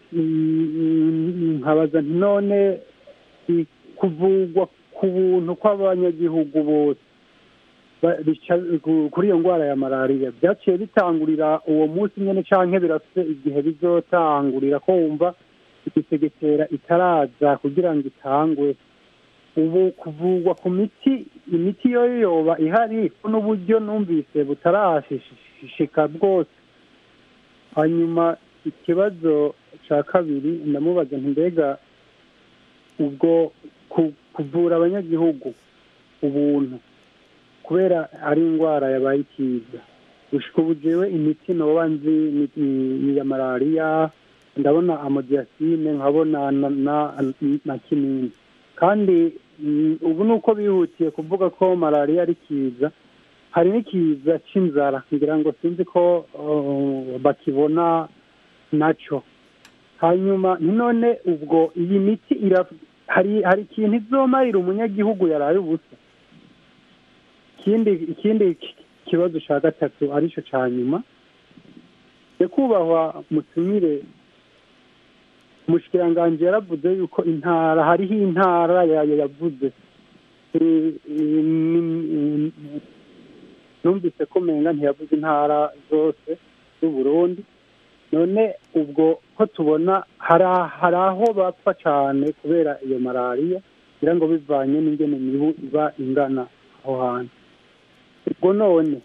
S13: mm, nkabaza nti none i- kuvugwa ku buntu kw'abanyagihugu bose ba- bica- ku- kuri iyo ndwara ya malariya byaciye bitangurira uwo munsi nyine canke birafite igihe bizotangurira ko wumva imisegetera itaraza kugira ngo itangwe ubu kuvugwa ku miti imiti yo yoba ihari ko n'uburyo numvise butarashishika bwose hanyuma ikibazo cya kabiri ndamubaza nti mbega ubwo ku- kuvura abanyagihugu ubuntu kubera ari indwara yabaye ikiza gushika ubu jewe imiti noba nzi ni- ni- ni iya malariya ndabona amodiyasine nkabona na, na, na kinini kandi mm, ubu ni uko bihutiye kuvuga ko malariya ari kiza hari n'ikiza c'inzara ngira ngo sinzi ko uh, bakibona naco hanyuma none ubwo iyi miti ira hari hari ikintu izomarira umunyagihugu yaraye ubusa ikindi ikindi ki- kibazo ca gatatu arico ca nyuma nyakubahwa mutumire umushikiranganji yaravuze yuko intara hariho intara yayo yavuze Eh, eh, ni- numvise ko menga ntiyavuze intara zose z'uburundi none ubwo ko tubona hari hari aho bapfa cyane kubera iyo malariya kugira ngo bivanye n'ingene mibu iba ingana aho hantu ubwo none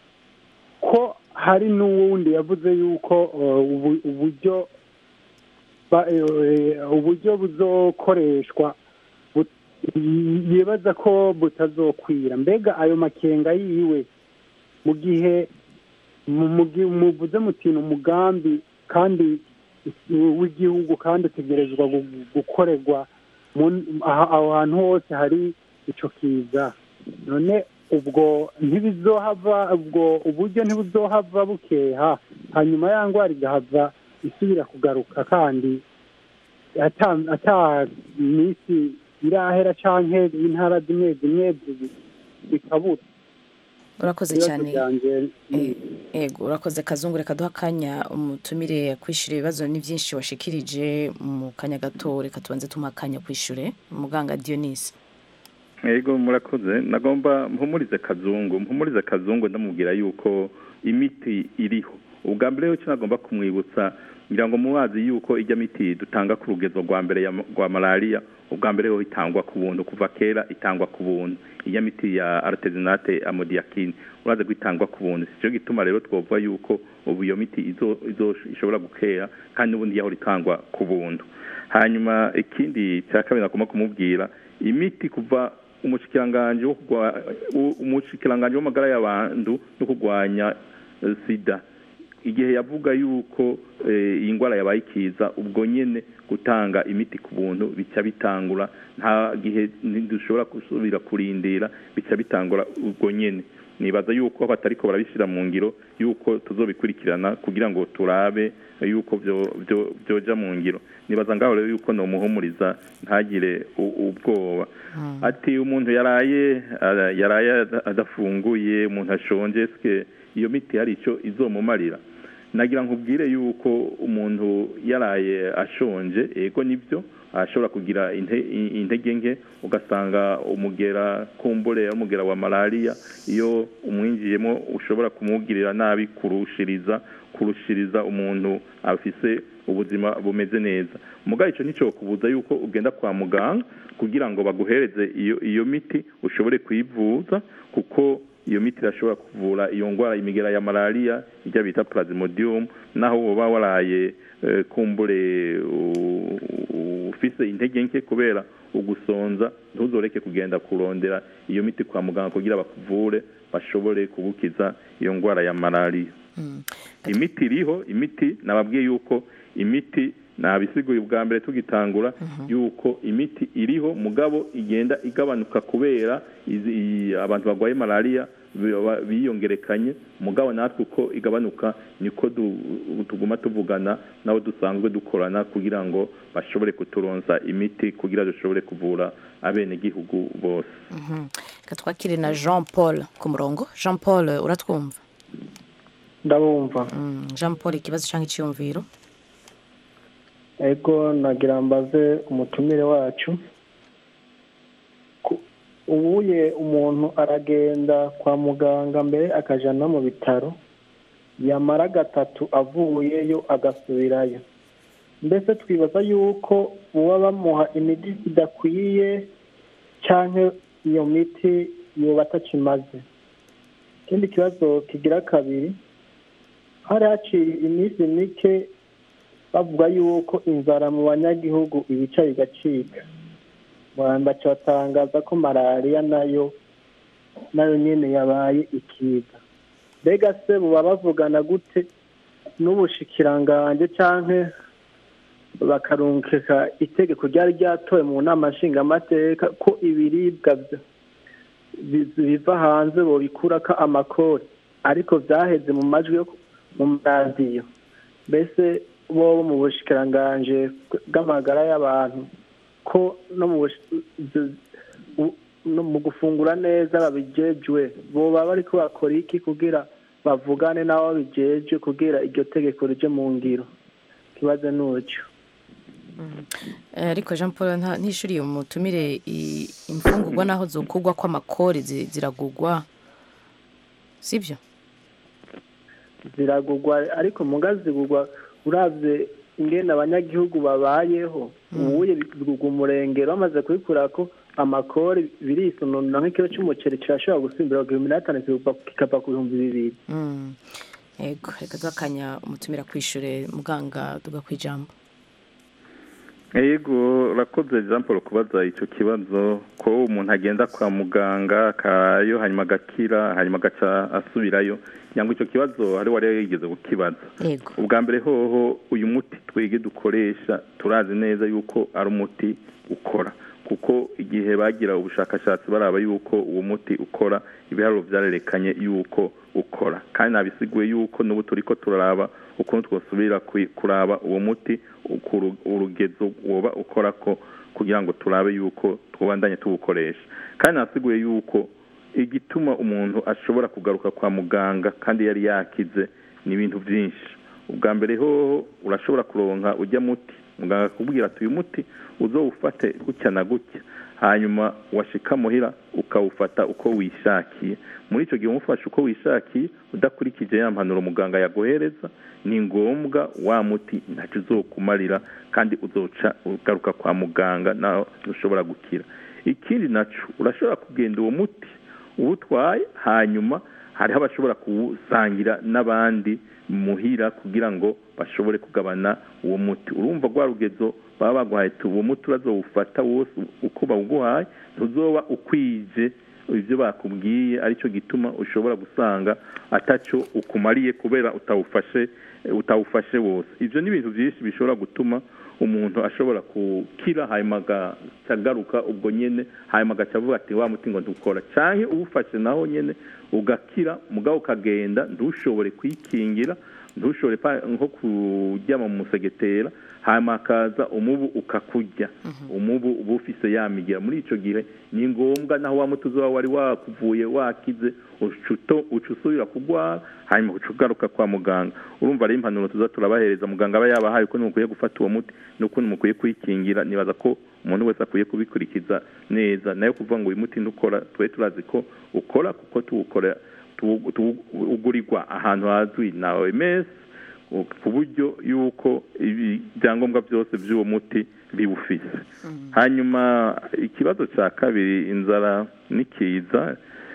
S13: ko hari n'uwundi yavuze yuko uh, ubu- uburyo ba- eh, uburyo buzokoreshwa bu- yibaza ko butazokwira mbega ayo makenga yiwe mu gihe mu- mu gihe muvuze muti ni umugambi kandi w'igihugu kandi utegerezwa gu- gukorerwa mu- aha- aho hantu hose hari ico kiza none ubwo ntibizohava ubwo uburyo ntibuzohava bukeha hanyuma ya ndwara igahava isubira kugaruka kandi ata ata minsi irahera canke intara zimwe zimwe zi- zikabura
S1: urakoze
S13: Ibibazo
S1: cyane
S13: vyanje ni-
S1: ego urakoze kazungu reka duha akanya umutumire kwishyura ibibazo ni byinshi washikirije mu kanya gato reka tubanze tumuha akanya kwishyure muganga dionise
S4: yego murakoze nagomba mpumurize kazungu mpumurize kazungu ndamubwira yuko imiti iriho ubwa mbere y'icyo nagomba kumwibutsa ngira ngo mubazi yuko ijya miti dutanga ku rugezo rwa mbere ya- rwa malariya ubwa mbere yo itangwa ku buntu kuva kera itangwa ku buntu ijya miti ya artesinate amodiakine uraza ko itangwa ku buntu si cyo gituma rero twavuga yuko ubu iyo miti izo- izo- ishobora gukera kandi n'ubundi yahora itangwa ku buntu hanyuma ikindi cya kabiri nagomba kumubwira imiti kuva umushikiranganji wo kurwa- u- umushikiranganji w'amagara y'abantu no kurwanya eh, sida igihe yavuga yuko eh, iyi ndwara yabaye ikiza ubwo nyene gutanga imiti ku buntu bica bitangura nta gihe dushobora gusubira kurindira bica bitangura ubwo nyene nibaza yuko batariko barabishyira mu ngiro yuko tuzobikurikirana kugira ngo turabe yuko byo- byo- byoja mu ngiro nibaza ngaho rero yuko nomuhumuriza ntagire u- ubwoba ati umuntu yaraye ara- yaraye ada- adafunguye umuntu ashonje eske iyo miti hari icyo izomumarira nagira nkubwire yuko umuntu yaraye ashonje yego nibyo ashobora kugira inte- i- intege nke ugasanga umugera kumbure umugera wa malariya iyo umwinjiyemo ushobora kumugirira nabi kurushiriza kurushiriza umuntu afise ubuzima bumeze neza mugabo icyo nicyo kubuza yuko ugenda kwa muganga kugira ngo baguhereze iyo iyo miti ushobore kuyivuza kuko iyo miti irashobora kuvura iyo ndwara imigera ya malariya ijya bita plasmodium naho woba waraye eh, kumbure u- u- ufise intege nke kubera ugusonza ntuzoreke kugenda kurondera iyo miti kwa muganga kugira bakuvure bashobore kugukiza iyo ndwara ya malariya imiti iriho imiti nababwiye yuko imiti nabisiguye ubwa mbere tugitangura yuko imiti iriho mugabo igenda igabanuka kubera izi- i- abantu barwaye malariya bi- ba- biyongerekanye mugabo natwe uko igabanuka niko du- tuguma tuvugana nabo dusanzwe dukorana kugira ngo bashobore kuturonsa imiti kugira dushobore kuvura abenegihugu bose
S1: Mhm. Reka twakire na jean paul ku murongo jean paul uratwumva
S14: ndabumva
S1: Mm, jean paul ikibazo cyangwa icyiyumviro
S14: ego nagira mbaze umutumire wacu Ku- ubuye umuntu aragenda kwa muganga mbere akaja no mu bitaro yamara gatatu avuyeyo agasubirayo mbese twibaza yuko baba bamuha imiti idakwiye cyangwa iyo miti yoba atakimaze ikindi kibazo kigira kabiri hari haciye iminsi mike bavuga yuko inzara mu banyagihugu ibica bigacika baca batangaza ko malariya nayo nayo nyine yabaye ikiza mbega se buba bavugana gute n'ubushikirangange cyangwa bakarungika itegeko ryari ryatowe mu nama nshingamateka ko ibiribwa byo bi- biva hanze bobikurako amakori ariko byaheze mu majwi yo ku- mu maradiyo mbese bo mu bushikirangange bw'amagara y'abantu ko no mu bushi- z- u- no mu gufungura neza babijejwe boba bariko bakora iki kugira bavugane n'abo babijejwe kugira iryo tegeko rije mu ngiro ikibazo ni uco
S1: Eh, ariko jean paul nta- ntishuriye umutumire i- imfungurwa n'aho zokugwa kw'amakori zi- ziragugwa sibyo
S14: ziragugwa ariko muga zigugwa uravye ingene abanyagihugu babayeho ubuye bigugwa umurengero bamaze kubikurako amakori birisununura nk'ikiro c'umuceri kirashobora gusimbira ku bihumbi n'atanu kikava- kikava ku bihumbi bibiri
S1: Mm. yego reka duhakanya umutumira kwishure muganga tuga kwijambo
S4: yego urakoze jean paul kubaza icyo kibazo ko umuntu agenda kwa muganga akayo hanyuma agakira hanyuma agaca asubirayo cyangwa icyo kibazo hari wari yigeze kukibaza
S1: yego
S4: ubwa mbere hoho uyu muti twege dukoresha turazi neza yuko ari umuti ukora kuko igihe bagira ubushakashatsi baraba yuko uwo muti ukora ibiharuro byarerekanye yuko ukora kandi nabisiguye yuko n'ubu turi ko turaraba ukuntu twasubira kwi- kuraba uwo muti ukuru- urugezo woba ukora ko kugira ngo turabe yuko tubandanye tuwukoresha kandi nasiguye yuko igituma umuntu ashobora kugaruka kwa muganga kandi yari yakize ni ibintu byinshi ubwa mbere hoho urashobora kuronka ujya muti muganga akakubwira ati uyu muti uzowufate gutya na gutya hanyuma washika muhira ukawufata uko wishakiye muri icyo gihe umufashe uko wishakiye udakurikije ya mpanuro muganga yaguhereza ni ngombwa wa muti ntacyo uzokumarira kandi uzoca ugaruka kwa muganga nawe ntushobora gukira ikindi nacyo urashobora kugenda uwo muti uwutwaye hanyuma hariho abashobora kuwusangira n'abandi muhira kugira ngo bashobore kugabana uwo muti urumva rwa rugezo baba baguhaye uwo muti urazowufata wose uko bawuguhaye ntuzoba ukwije ibyo bakubwiye aricyo gituma ushobora gusanga atacyo ukumariye kubera utawufashe utawufashe wose ibyo ni ibintu byinshi bishobora gutuma umuntu ashobora gukira hanyuma agaca ubwo nyine hanyuma agaca avuga ati wa muti ngo dukora cyangwa uwufashe naho nyine ugakira mugabo ukagenda ntushobore kwikingira ntushobore nko kuryama mu musegetera hanyuma hakaza umubu ukakurya umubu uba ufise yamigira muri icyo gihe ni ngombwa naho wa muti uba wari wakuvuye wakize uca usubira kurwara hanyuma uca ugaruka kwa muganga urumva ari impanuro tuza turabahereza muganga aba yabahaye uko mukwiye gufata uwo muti n'ukuntu mukwiye kwikingira nibaza ko umuntu wese akwiye kubikurikiza neza nayo kuvuga ngo uyu muti ntukora twe turazi ko ukora kuko tuwukora ugurirwa ahantu hazwi na oms ku buryo y'uko ibyangombwa byose by'uwo muti biwufise hanyuma ikibazo cya kabiri inzara n'ikiza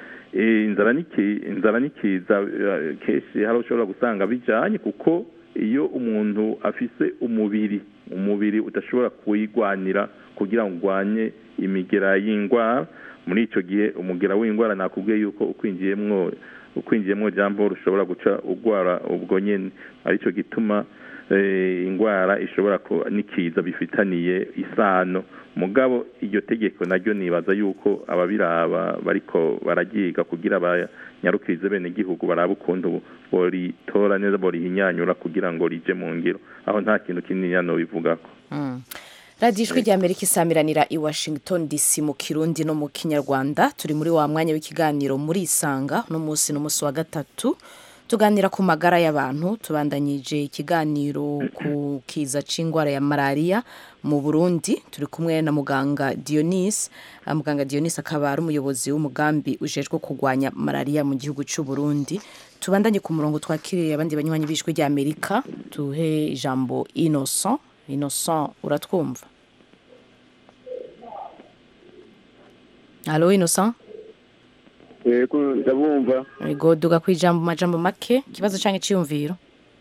S4: inzara n'ikiza kenshi hari ushobora gusanga bijyanye kuko iyo umuntu afise umubiri umubiri udashobora kuwigwanira kugira ngo urwanye imigera y'indwara muri icyo gihe umugera w'indwara nakubwiye yuko ukwinjiyemwo ukwinjiyemo jambo rushobora guca urwara ubwo nyine aricyo gituma indwara ishobora n'ikiza bifitaniye isano mugabo iryo tegeko naryo nibaza yuko ababiraba bariko baragiga kugira banyarukirize bene igihugu baraba ukuntu boritora neza borihinyanyura kugira ngo rije mu ngiro aho nta kintu kinini hano bivugako
S1: radiyo ijwi rya amerika isamiranira i washington dc mu kirundi no mu kinyarwanda turi muri wa mwanya w'ikiganiro muri isanga uno munsi n'umunsi wa gatatu tuganira ku magara y'abantu tubandanyije ikiganiro ku kiza c'indwara ya malariya mu burundi turi kumwe na muganga dionise muganga dionise akaba ari umuyobozi w'umugambi ujejwe kurwanya malariya mu gihugu cy'u burundi tubandanye ku murongo twakiriye abandi banywanyi b'ijwi rya amerika tuhe ijambo innocent innocent uratwumva Halo Innocent
S15: Yego ndabumva
S1: Yego duga ku ijambo majambo make kibazo canke ciyumviro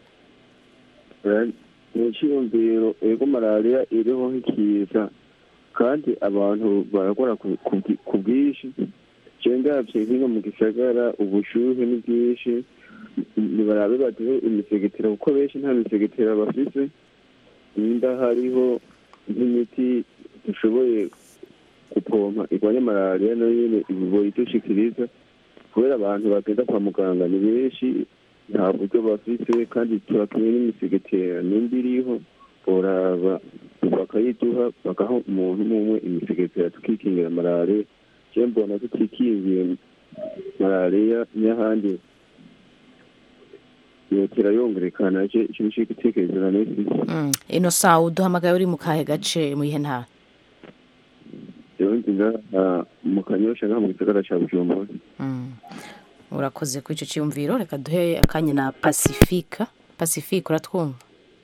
S15: ni iciyumviro ego malariya iriho nk'ikiza kandi abantu barakora ku bwinshi je ndavye hino mu gisagara ubushuhe ni bwinshi nibarabe baduhe imisegetera kuko benshi nta misegetera bafise nimba hariho nk'imiti dushoboye gupompa irwanya malariya nayo nyine ibiboyi idushikiriza kubera abantu bagenda kwa muganga ni benshi nta buryo bafite kandi turakeneye n'imisegetera nimba iriho boraba bakayiduha bagaha umuntu umwe umwe imisegetera tukikingira malariya je mbona tutikingiye malariya n'ahandi yotera yongerekana je ico nico gitekerezo na nesi
S1: Innocent uduhamagaye uri mu kahe gace mu ihe ntara
S15: rero ndi ngaha mu kanyosha ngaha mu gisagara ca bujumbura
S1: urakoze kuri icyo cyiyumviro reka duhe akanya na pasifika pasifika uratwumva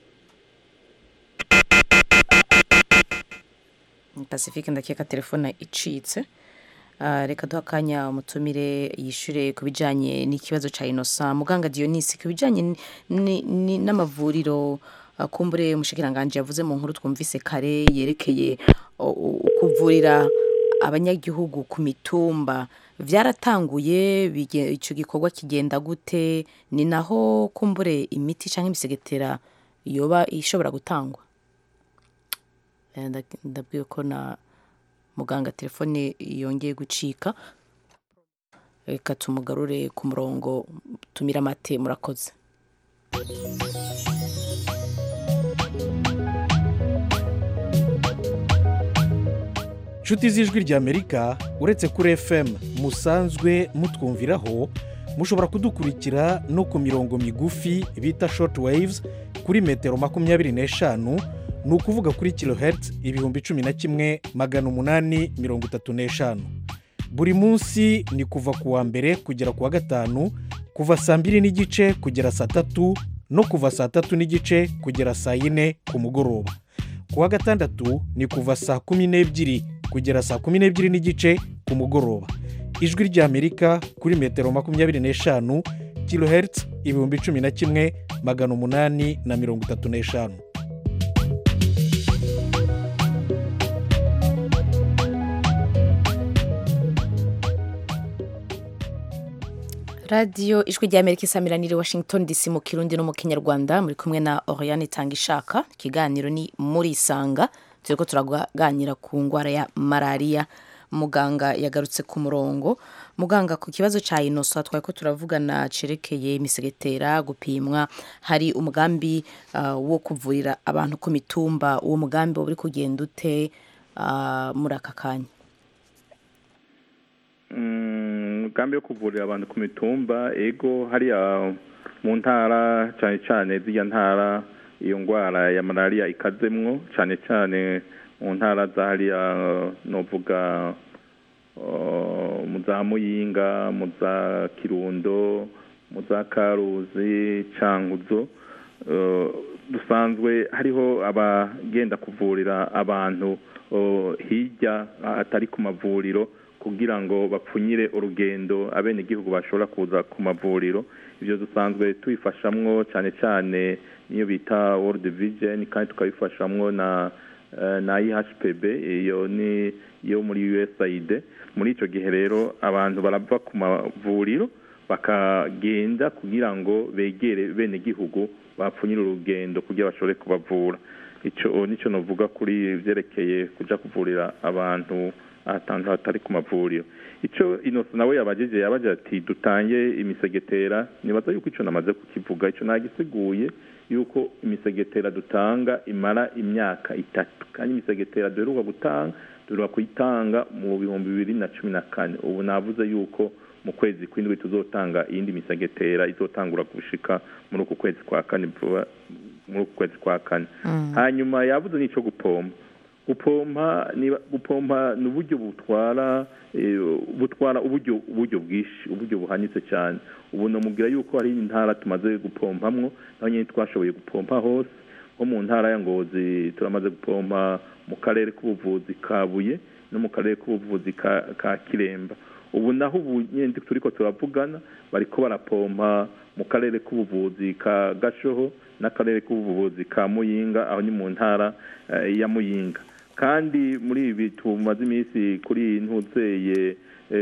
S1: pasifika ndakeka telefone icitse reka duhe akanya umutumire yishyure ku bijyanye n'ikibazo cya inosa muganga dionisi ku bijyanye n'amavuriro kumbure umushyikiranganje yavuze mu nkuru twumvise kare yerekeye kuvurira abanyagihugu ku mitumba byaratanguye icyo gikorwa kigenda gute ni naho kumbure imiti cyangwa imisegetera yoba ishobora gutangwa ndabwiye ko na muganga telefone yongeye gucika reka tumugarure ku murongo tumire amate murakoze
S16: inshuti z'ijwi ry'amerika uretse kuri fm musanzwe mutwumviraho mushobora kudukurikira no ku mirongo migufi bita shoti wayivuzi kuri metero makumyabiri n'eshanu ni ukuvuga kuri kilohertz ibihumbi cumi na kimwe magana umunani mirongo itatu n'eshanu buri munsi ni kuva ku wa mbere kugera ku wa gatanu kuva saa mbiri n'igice kugera saa tatu no kuva saa tatu n'igice kugera saa yine ku mugoroba ku wa gatandatu ni kuva saa kumi n'ebyiri kugera saa kumi n'ebyiri n'igice ku mugoroba ijwi ry'amerika kuri metero makumyabiri n'eshanu kilohertz ibihumbi cumi na kimwe magana umunani na mirongo itatu n'eshanu
S1: radiyo ijwi ry'amerika isamiraniye washington dc mu kirundi no mu kinyarwanda muri kumwe na oriane itanga ishaka ikiganiro ni muri isanga turi ko turaganira ku ndwara ya malariya muganga yagarutse ku murongo muganga ku kibazo cya inoso twari ko turavugana cerekeye imisegetera gupimwa hari umugambi uh, wo kuvurira abantu ku mitumba uwo mugambi uri kugenda ute uh, muri aka kanya
S4: umugambi wo kuvurira abantu ku mitumba ego hariya mu ntara cyane cyane z'iyo ntara iyo ndwara ya malariya ikazemwo cyane cyane mu ntara za hariya novuga mu za muyinga mu za kirundo mu za karuzi canguzo dusanzwe hariho abagenda kuvurira abantu hirya atari ku mavuriro kugira ngo bapfunyire urugendo abenegihugu bashobora kuza ku mavuriro ibyo dusanzwe tubifashamwo cyane cyane niyo bita world vision kandi tukabifashamwo na na ihpb iyo ni yo muri usaid muri icyo gihe rero abantu barava ku mavuriro bakagenda kugira ngo begere benegihugu bapfunyire urugendo kugira bashobore kubavura icyo nicyo navuga kuri byerekeye kujya kuvurira abantu ahantu hatari ku mavuriro icyo inoso nawe yabagejeje yabagira ati dutange imisegetera nibaza yuko icyo namaze kukivuga icyo nagisiguye yuko imisegetera dutanga imara imyaka itatu kandi imisegetera duheruka gutanga duheruka kuyitanga mu bihumbi bibiri na cumi na kane ubu navuze yuko mu kwezi kw'indwi tuzotanga iyindi misegetera izotangura gushika muri uku kwezi kwa kane muri uku kwezi kwa kane hanyuma yavuze n'icyo gupompa gupompa gupompa ni uburyo butwara butwara uburyo uburyo bwinshi uburyo buhanitse cyane ubu namubwira yuko hari intara tumaze gupompamwo naho nyine twashoboye gupompa hose nko mu ntara ya ngozi turamaze gupompa mu karere k'ubuvuzi ka buye no mu karere k'ubuvuzi ka kiremba ubu naho ubu nyine turi ko turavugana bariko barapompa mu karere k'ubuvuzi ka gashoho n'akarere k'ubuvuzi ka muyinga aho ni mu ntara ya muyinga kandi muri ibi tumaze iminsi kuri ntuzeye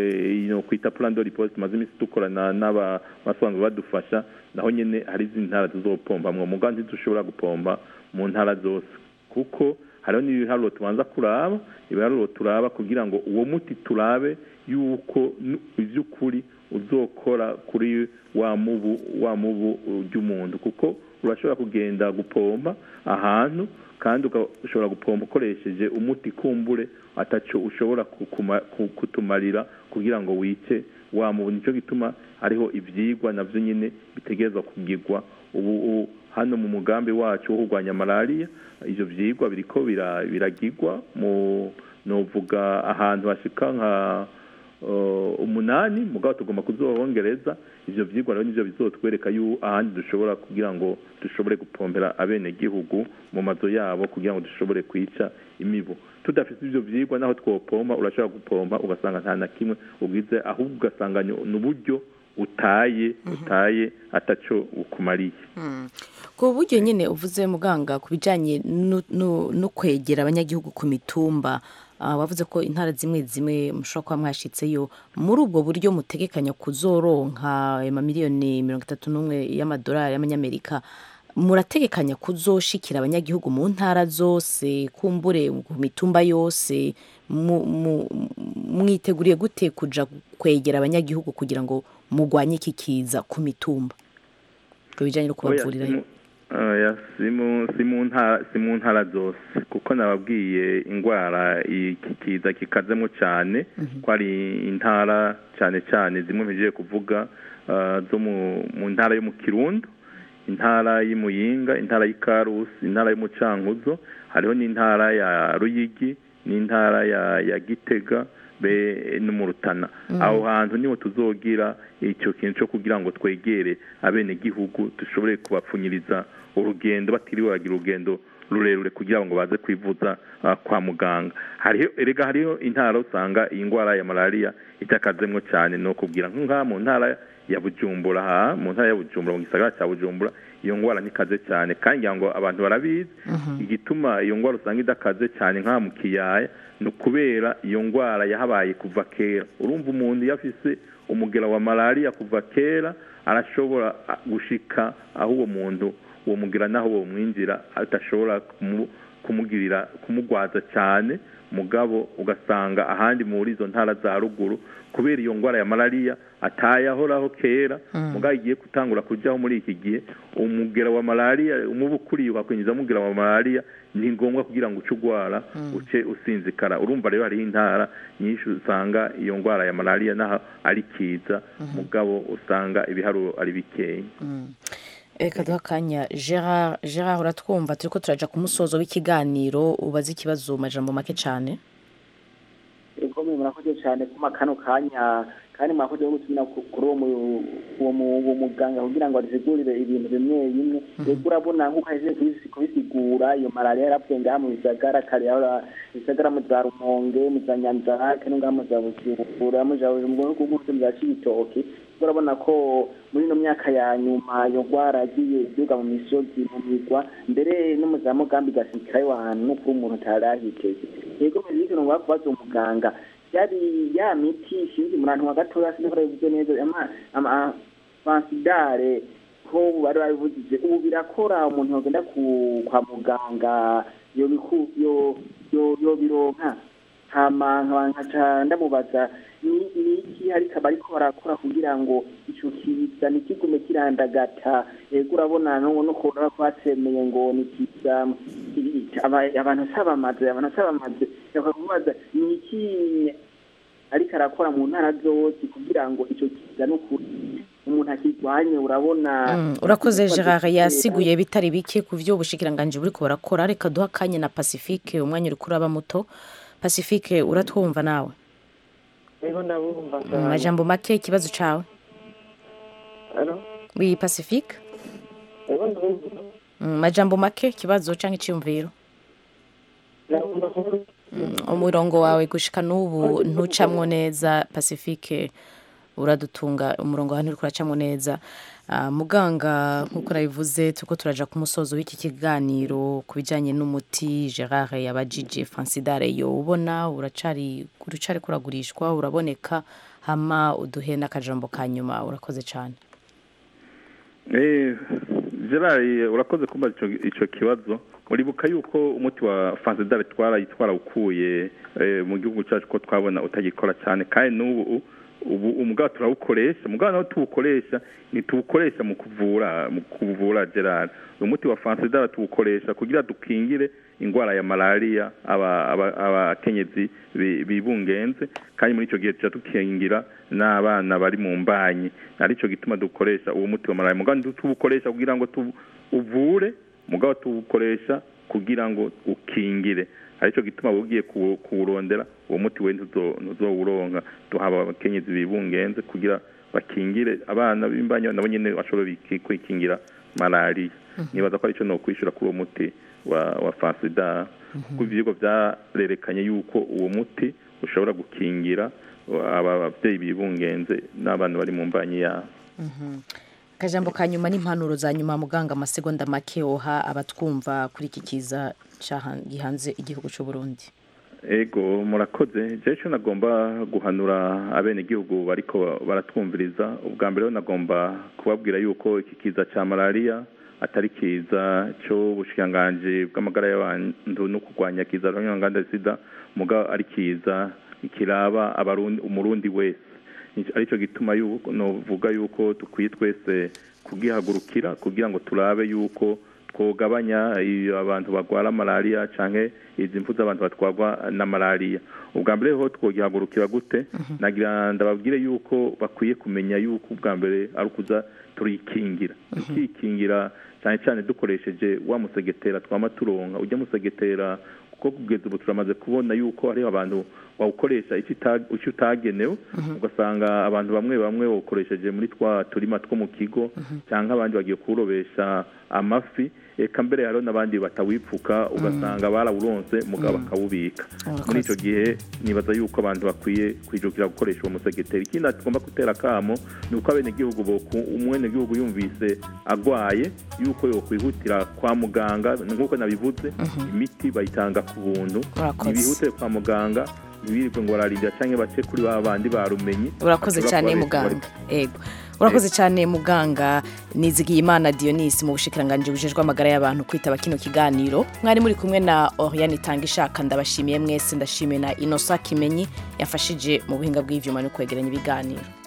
S4: kwita plan de riposte tumaze iminsi dukorana n'abasanzwe badufasha naho nyine hari izindi ntara tuzopompamwo muga ntidushobora gupompa mu ntara zose kuko hariho n'ibiharuro tubanza kuraba ibiharuro turaba kugira ngo uwo muti turabe yuko iby'ukuri uzokora kuri wa mubu wa mubu ry'umuntu kuko urashobora kugenda gupompa ahantu kandi ugashobora gupompa ukoresheje umuti kumbure ataco ushobora kutumarira kugira ngo wice wa mubu nicyo gituma hariho ivyigwa navyo nyine bitegerezwa kugirwa ubu hano mu mugambi wacu wo kurwanya malariya ivyo vyigwa biriko biragirwa mu novuga ahantu hashika nka umunani mugabo tugomba kuzohongereza ivyo vyigwa rero nivyo bizotwereka yu ahandi dushobora kugira ngo dushobore gupompera abenegihugu mu mazu yabo kugira ngo dushobore kwica imibu tudafite ivyo vyigwa naho twopompa urashobora gupompa ugasanga nta na kimwe ugize ahubwo ugasanga ni uburyo utaye utaye ataco ukumariye
S1: ku buryo nyine uvuze muganga ku bijyanye no kwegera abanyagihugu ku mitumba wavuze ko intara zimwe zimwe mushobora kuba mwashyitseyo muri ubwo buryo mutegekanya kuzoronka amamiliyoni mirongo itatu n'umwe y'amadolari y'amanyamerika murategekanya kuzoshikira abanyagihugu mu ntara zose kumbure ku mitumba yose mwiteguriye gute kuja kwegera abanyagihugu kugira ngo mugwanye iki kiza ku mitumba ku bijyanye no kubavurirayo
S4: si mu ntara zose kuko nababwiye indwara iki kiza kikazemo cyane ko ari intara cyane cyane zimwe mpigiye kuvuga zo mu ntara yo mu kirundo intara y'imuyinga intara y'ikarusi intara y'umucankuzo hariho n'intara ya ruyigi n'intara ya ya gitega be no mu rutana
S17: Mm.
S4: aho hantu niho tuzogira icyo kintu cyo kugira ngo twegere abenegihugu dushobore kubapfunyiriza urugendo batiriwe bagira urugendo rurerure kugira ngo baze kwivuza ah, kwa muganga hariho erega hariho intara usanga iyi ndwara ya malariya itakazemwo cyane ni ukubwira nk'aha mu ntara ya bujumbura aha mu ntara ya bujumbura mu gisagara cya bujumbura iyo ndwara ntikaze cyane kandi ngira ngo abantu barabizi igituma iyo ndwara usanga idakaze cyane nk'aha mu kiyaya ni ukubera iyo ndwara yahabaye kuva kera urumva umuntu iyo afise umugera wa malariya kuva kera arashobora ah, gushika aho uwo muntu uwo mugera naho uwo mwinjira adashobora kumu- kumugirira kumugwaza cyane mugabo ugasanga ahandi muri izo ntara za ruguru kubera iyo ndwara ya malariya atayahoraho kera
S17: Mm.
S4: mugabo igiye gutangura kujyaho muri iki gihe umugera wa malariya umubu ukuriye ukakwinjiza umugera wa malariya ni ngombwa kugira ngo uce urwara
S17: Mm.
S4: uce usinzikara urumva rero hariho intara nyinshi usanga iyo ndwara ya malariya naho ari kiza mugabo usanga ibiharuro ari bikeya
S1: reka duha akanya gerard gerard uratwumva turi ko turaja ku musozo w'ikiganiro ubaze ikibazo mu majambo make cyane
S17: ego mwe murakoze cyane kuma kano kanya kandi mwakoze no gutumira ku- kuri uwo mu- uwo mu- uwo muganga kugira ngo adusigurire ibintu bimwe bimwe ego urabona nk'uko ahejeje kubisi- kubisigura iyo malariya yarapfuye ngaha mu bisagara kare yahora bisagara mu za rumonge mu za nyanzarake no ngaha mu za bujumbura mu za mu bihugu bwose mu za cibitoki ego urabona ko muri ino myaka ya nyuma iyo ndwara yagiye iduga mu misozi mu migwa mbere no mu za mugambi igasikirayo ahantu no kuri umuntu atari ahiteze ego mbere y'ibintu ngomba kubaza uwo muganga yari ya miti sinzi murantu wa gatoya sinzi ko bivuze neza ama ama fansidare ko bari babivugije ubu birakora umuntu yogenda ku kwa muganga yo biku yo yo yo bironka hama nkaba nkaca ndamubaza ni ni iki ariko bariko barakora kugira ngo ico kiza ntikigume kirandagata ego urabona no no kubona ko batemeye ngo ni kiza aba- abantu sabamaze abantu sabamaze bakakubaza ni iki ariko arakora mu ntara zose kugira ngo ico kiza n'ukuri umuntu akirwanye urabona
S1: Mm, urakoze gerard yasiguye bitari bike ku byo ubushikiranganje buriko burakora reka duha akanya na pacifique umwanya uri kuraba muto pacifique uratwumva nawe
S14: ego ndabumva
S1: mu majambo make ikibazo cawe
S14: Alo?
S1: wi pacifique
S14: ego ndabumva
S1: mu majambo make ikibazo canke iciyumviro
S14: ndabumva kuvuga
S1: umurongo wawe gushika n'ubu ntucamwo neza pacifique uradutunga umurongo wawe nturiko uracamwo neza Ah, muganga nk'uko nabivuze turiko turaja ku musozo w'iki kiganiro ku bijanye n'umuti gerard yabajije francidare yo ubona uracari uracari kuragurishwa uraboneka hama uduhe n'akajambo ka nyuma urakoze cane
S4: Eh, gerard urakoze kumva ico ico kibazo uribuka yuko umuti wa fansidare twarayi twarawukuye eh, mu gihugu cyacu ko twabona utagikora cyane kandi n'ubu ubu umugabo turawukoresha umugabo nawe tuwukoresha ntituwukoresha mu kuvura mu kuvura gerard uyu muti wa fansidare tuwukoresha kugira dukingire indwara ya malariya aba- aba- abakenyezi bi- bibungenze kandi muri icyo gihe tuca dukingira n'abana bari mu mbanyi aricyo gituma dukoresha uwo muti wa malariya mugabo tuwukoresha kugira ngo tu- uvure mugabo tuwukoresha kugira ngo ukingire aricyo gituma ugiye kuwu- kuwurondera uwo muti we ntuzo- ntuzowuronka duhaba abakenyezi bibungenze kugira bakingire abana b'imbanyi nabo nyene bashobora biki- kwikingira malariya nibaza ko aricyo nokwishura kuri uwo muti wa wa fansida kuko ivyigwa vyarerekanye yuko uwo muti ushobora gukingira aba bavyeyi bibungenze n'abana bari mu mbanyi yabo
S1: akajambo ka nyuma n'impanuro za nyuma muganga amasegonda make woha abatwumva kuri iki kiza caha- gihanze igihugu c'u Burundi
S4: ego murakoze jewe ico nagomba guhanura abenegihugu bariko baratwumviriza ubwa mbere ho nagomba kubabwira yuko iki kiza ca malariya atari kiza c'ubushikiranganji bw'amagara y'abantu no kurwanya kiza rw'inganda sida muga ari kiza kiraba abarundi umurundi wese aricyo gituma yuko novuga yuko dukwiye twese kugihagurukira kugira ngo turabe yuko twogabanya iyo abantu barwara malariya canke izi mfu z'abantu batwarwa na malariya ubwa mbere ho twogihagurukira gute nagira ndababwire yuko bakwiye kumenya yuko ubwa mbere ari ukuza turikingira tukikingira cyane cyane dukoresheje wa musegetera twama turonka ujya musegetera kuko kugeza ubu turamaze kubona yuko hariho abantu bawukoresha icyo uta- icyo utagenewe ugasanga abantu bamwe bamwe bawukoresheje muri twa turima two mu kigo cyangwa abandi bagiye kuwurobesha amafi eka mbere hariho n'abandi batawipfuka ugasanga barawuronse mugabo bakawubika muri icyo gihe nibaza yuko abantu bakwiye kwijukira gukoresha uwo musegeteri ikindi tugomba gutera akamo ni uko abenegihugu boku umwenegihugu yumvise agwaye yuko yokwihutira kwa muganga nk'uko nabivuze imiti bayitanga ku buntu
S1: Urakoze.
S4: ntibihutire kwa muganga ntibirirwe ngo bararindira cyangwa bace kuri ba bandi barumenye
S1: urakoze
S4: bashobora
S1: cyane
S4: kuba bari-
S1: muganga ego urakoze cyane muganga nizigiye imana dionisi mu bushikiranganji bujejwe amagara y'abantu kwitaba kino kiganiro mwari muri kumwe na oriane itanga ishaka ndabashimiye mwese ndashimiye na inosa kimenyi yafashije mu buhinga bw'ivyuma no kwegeranya ibiganiro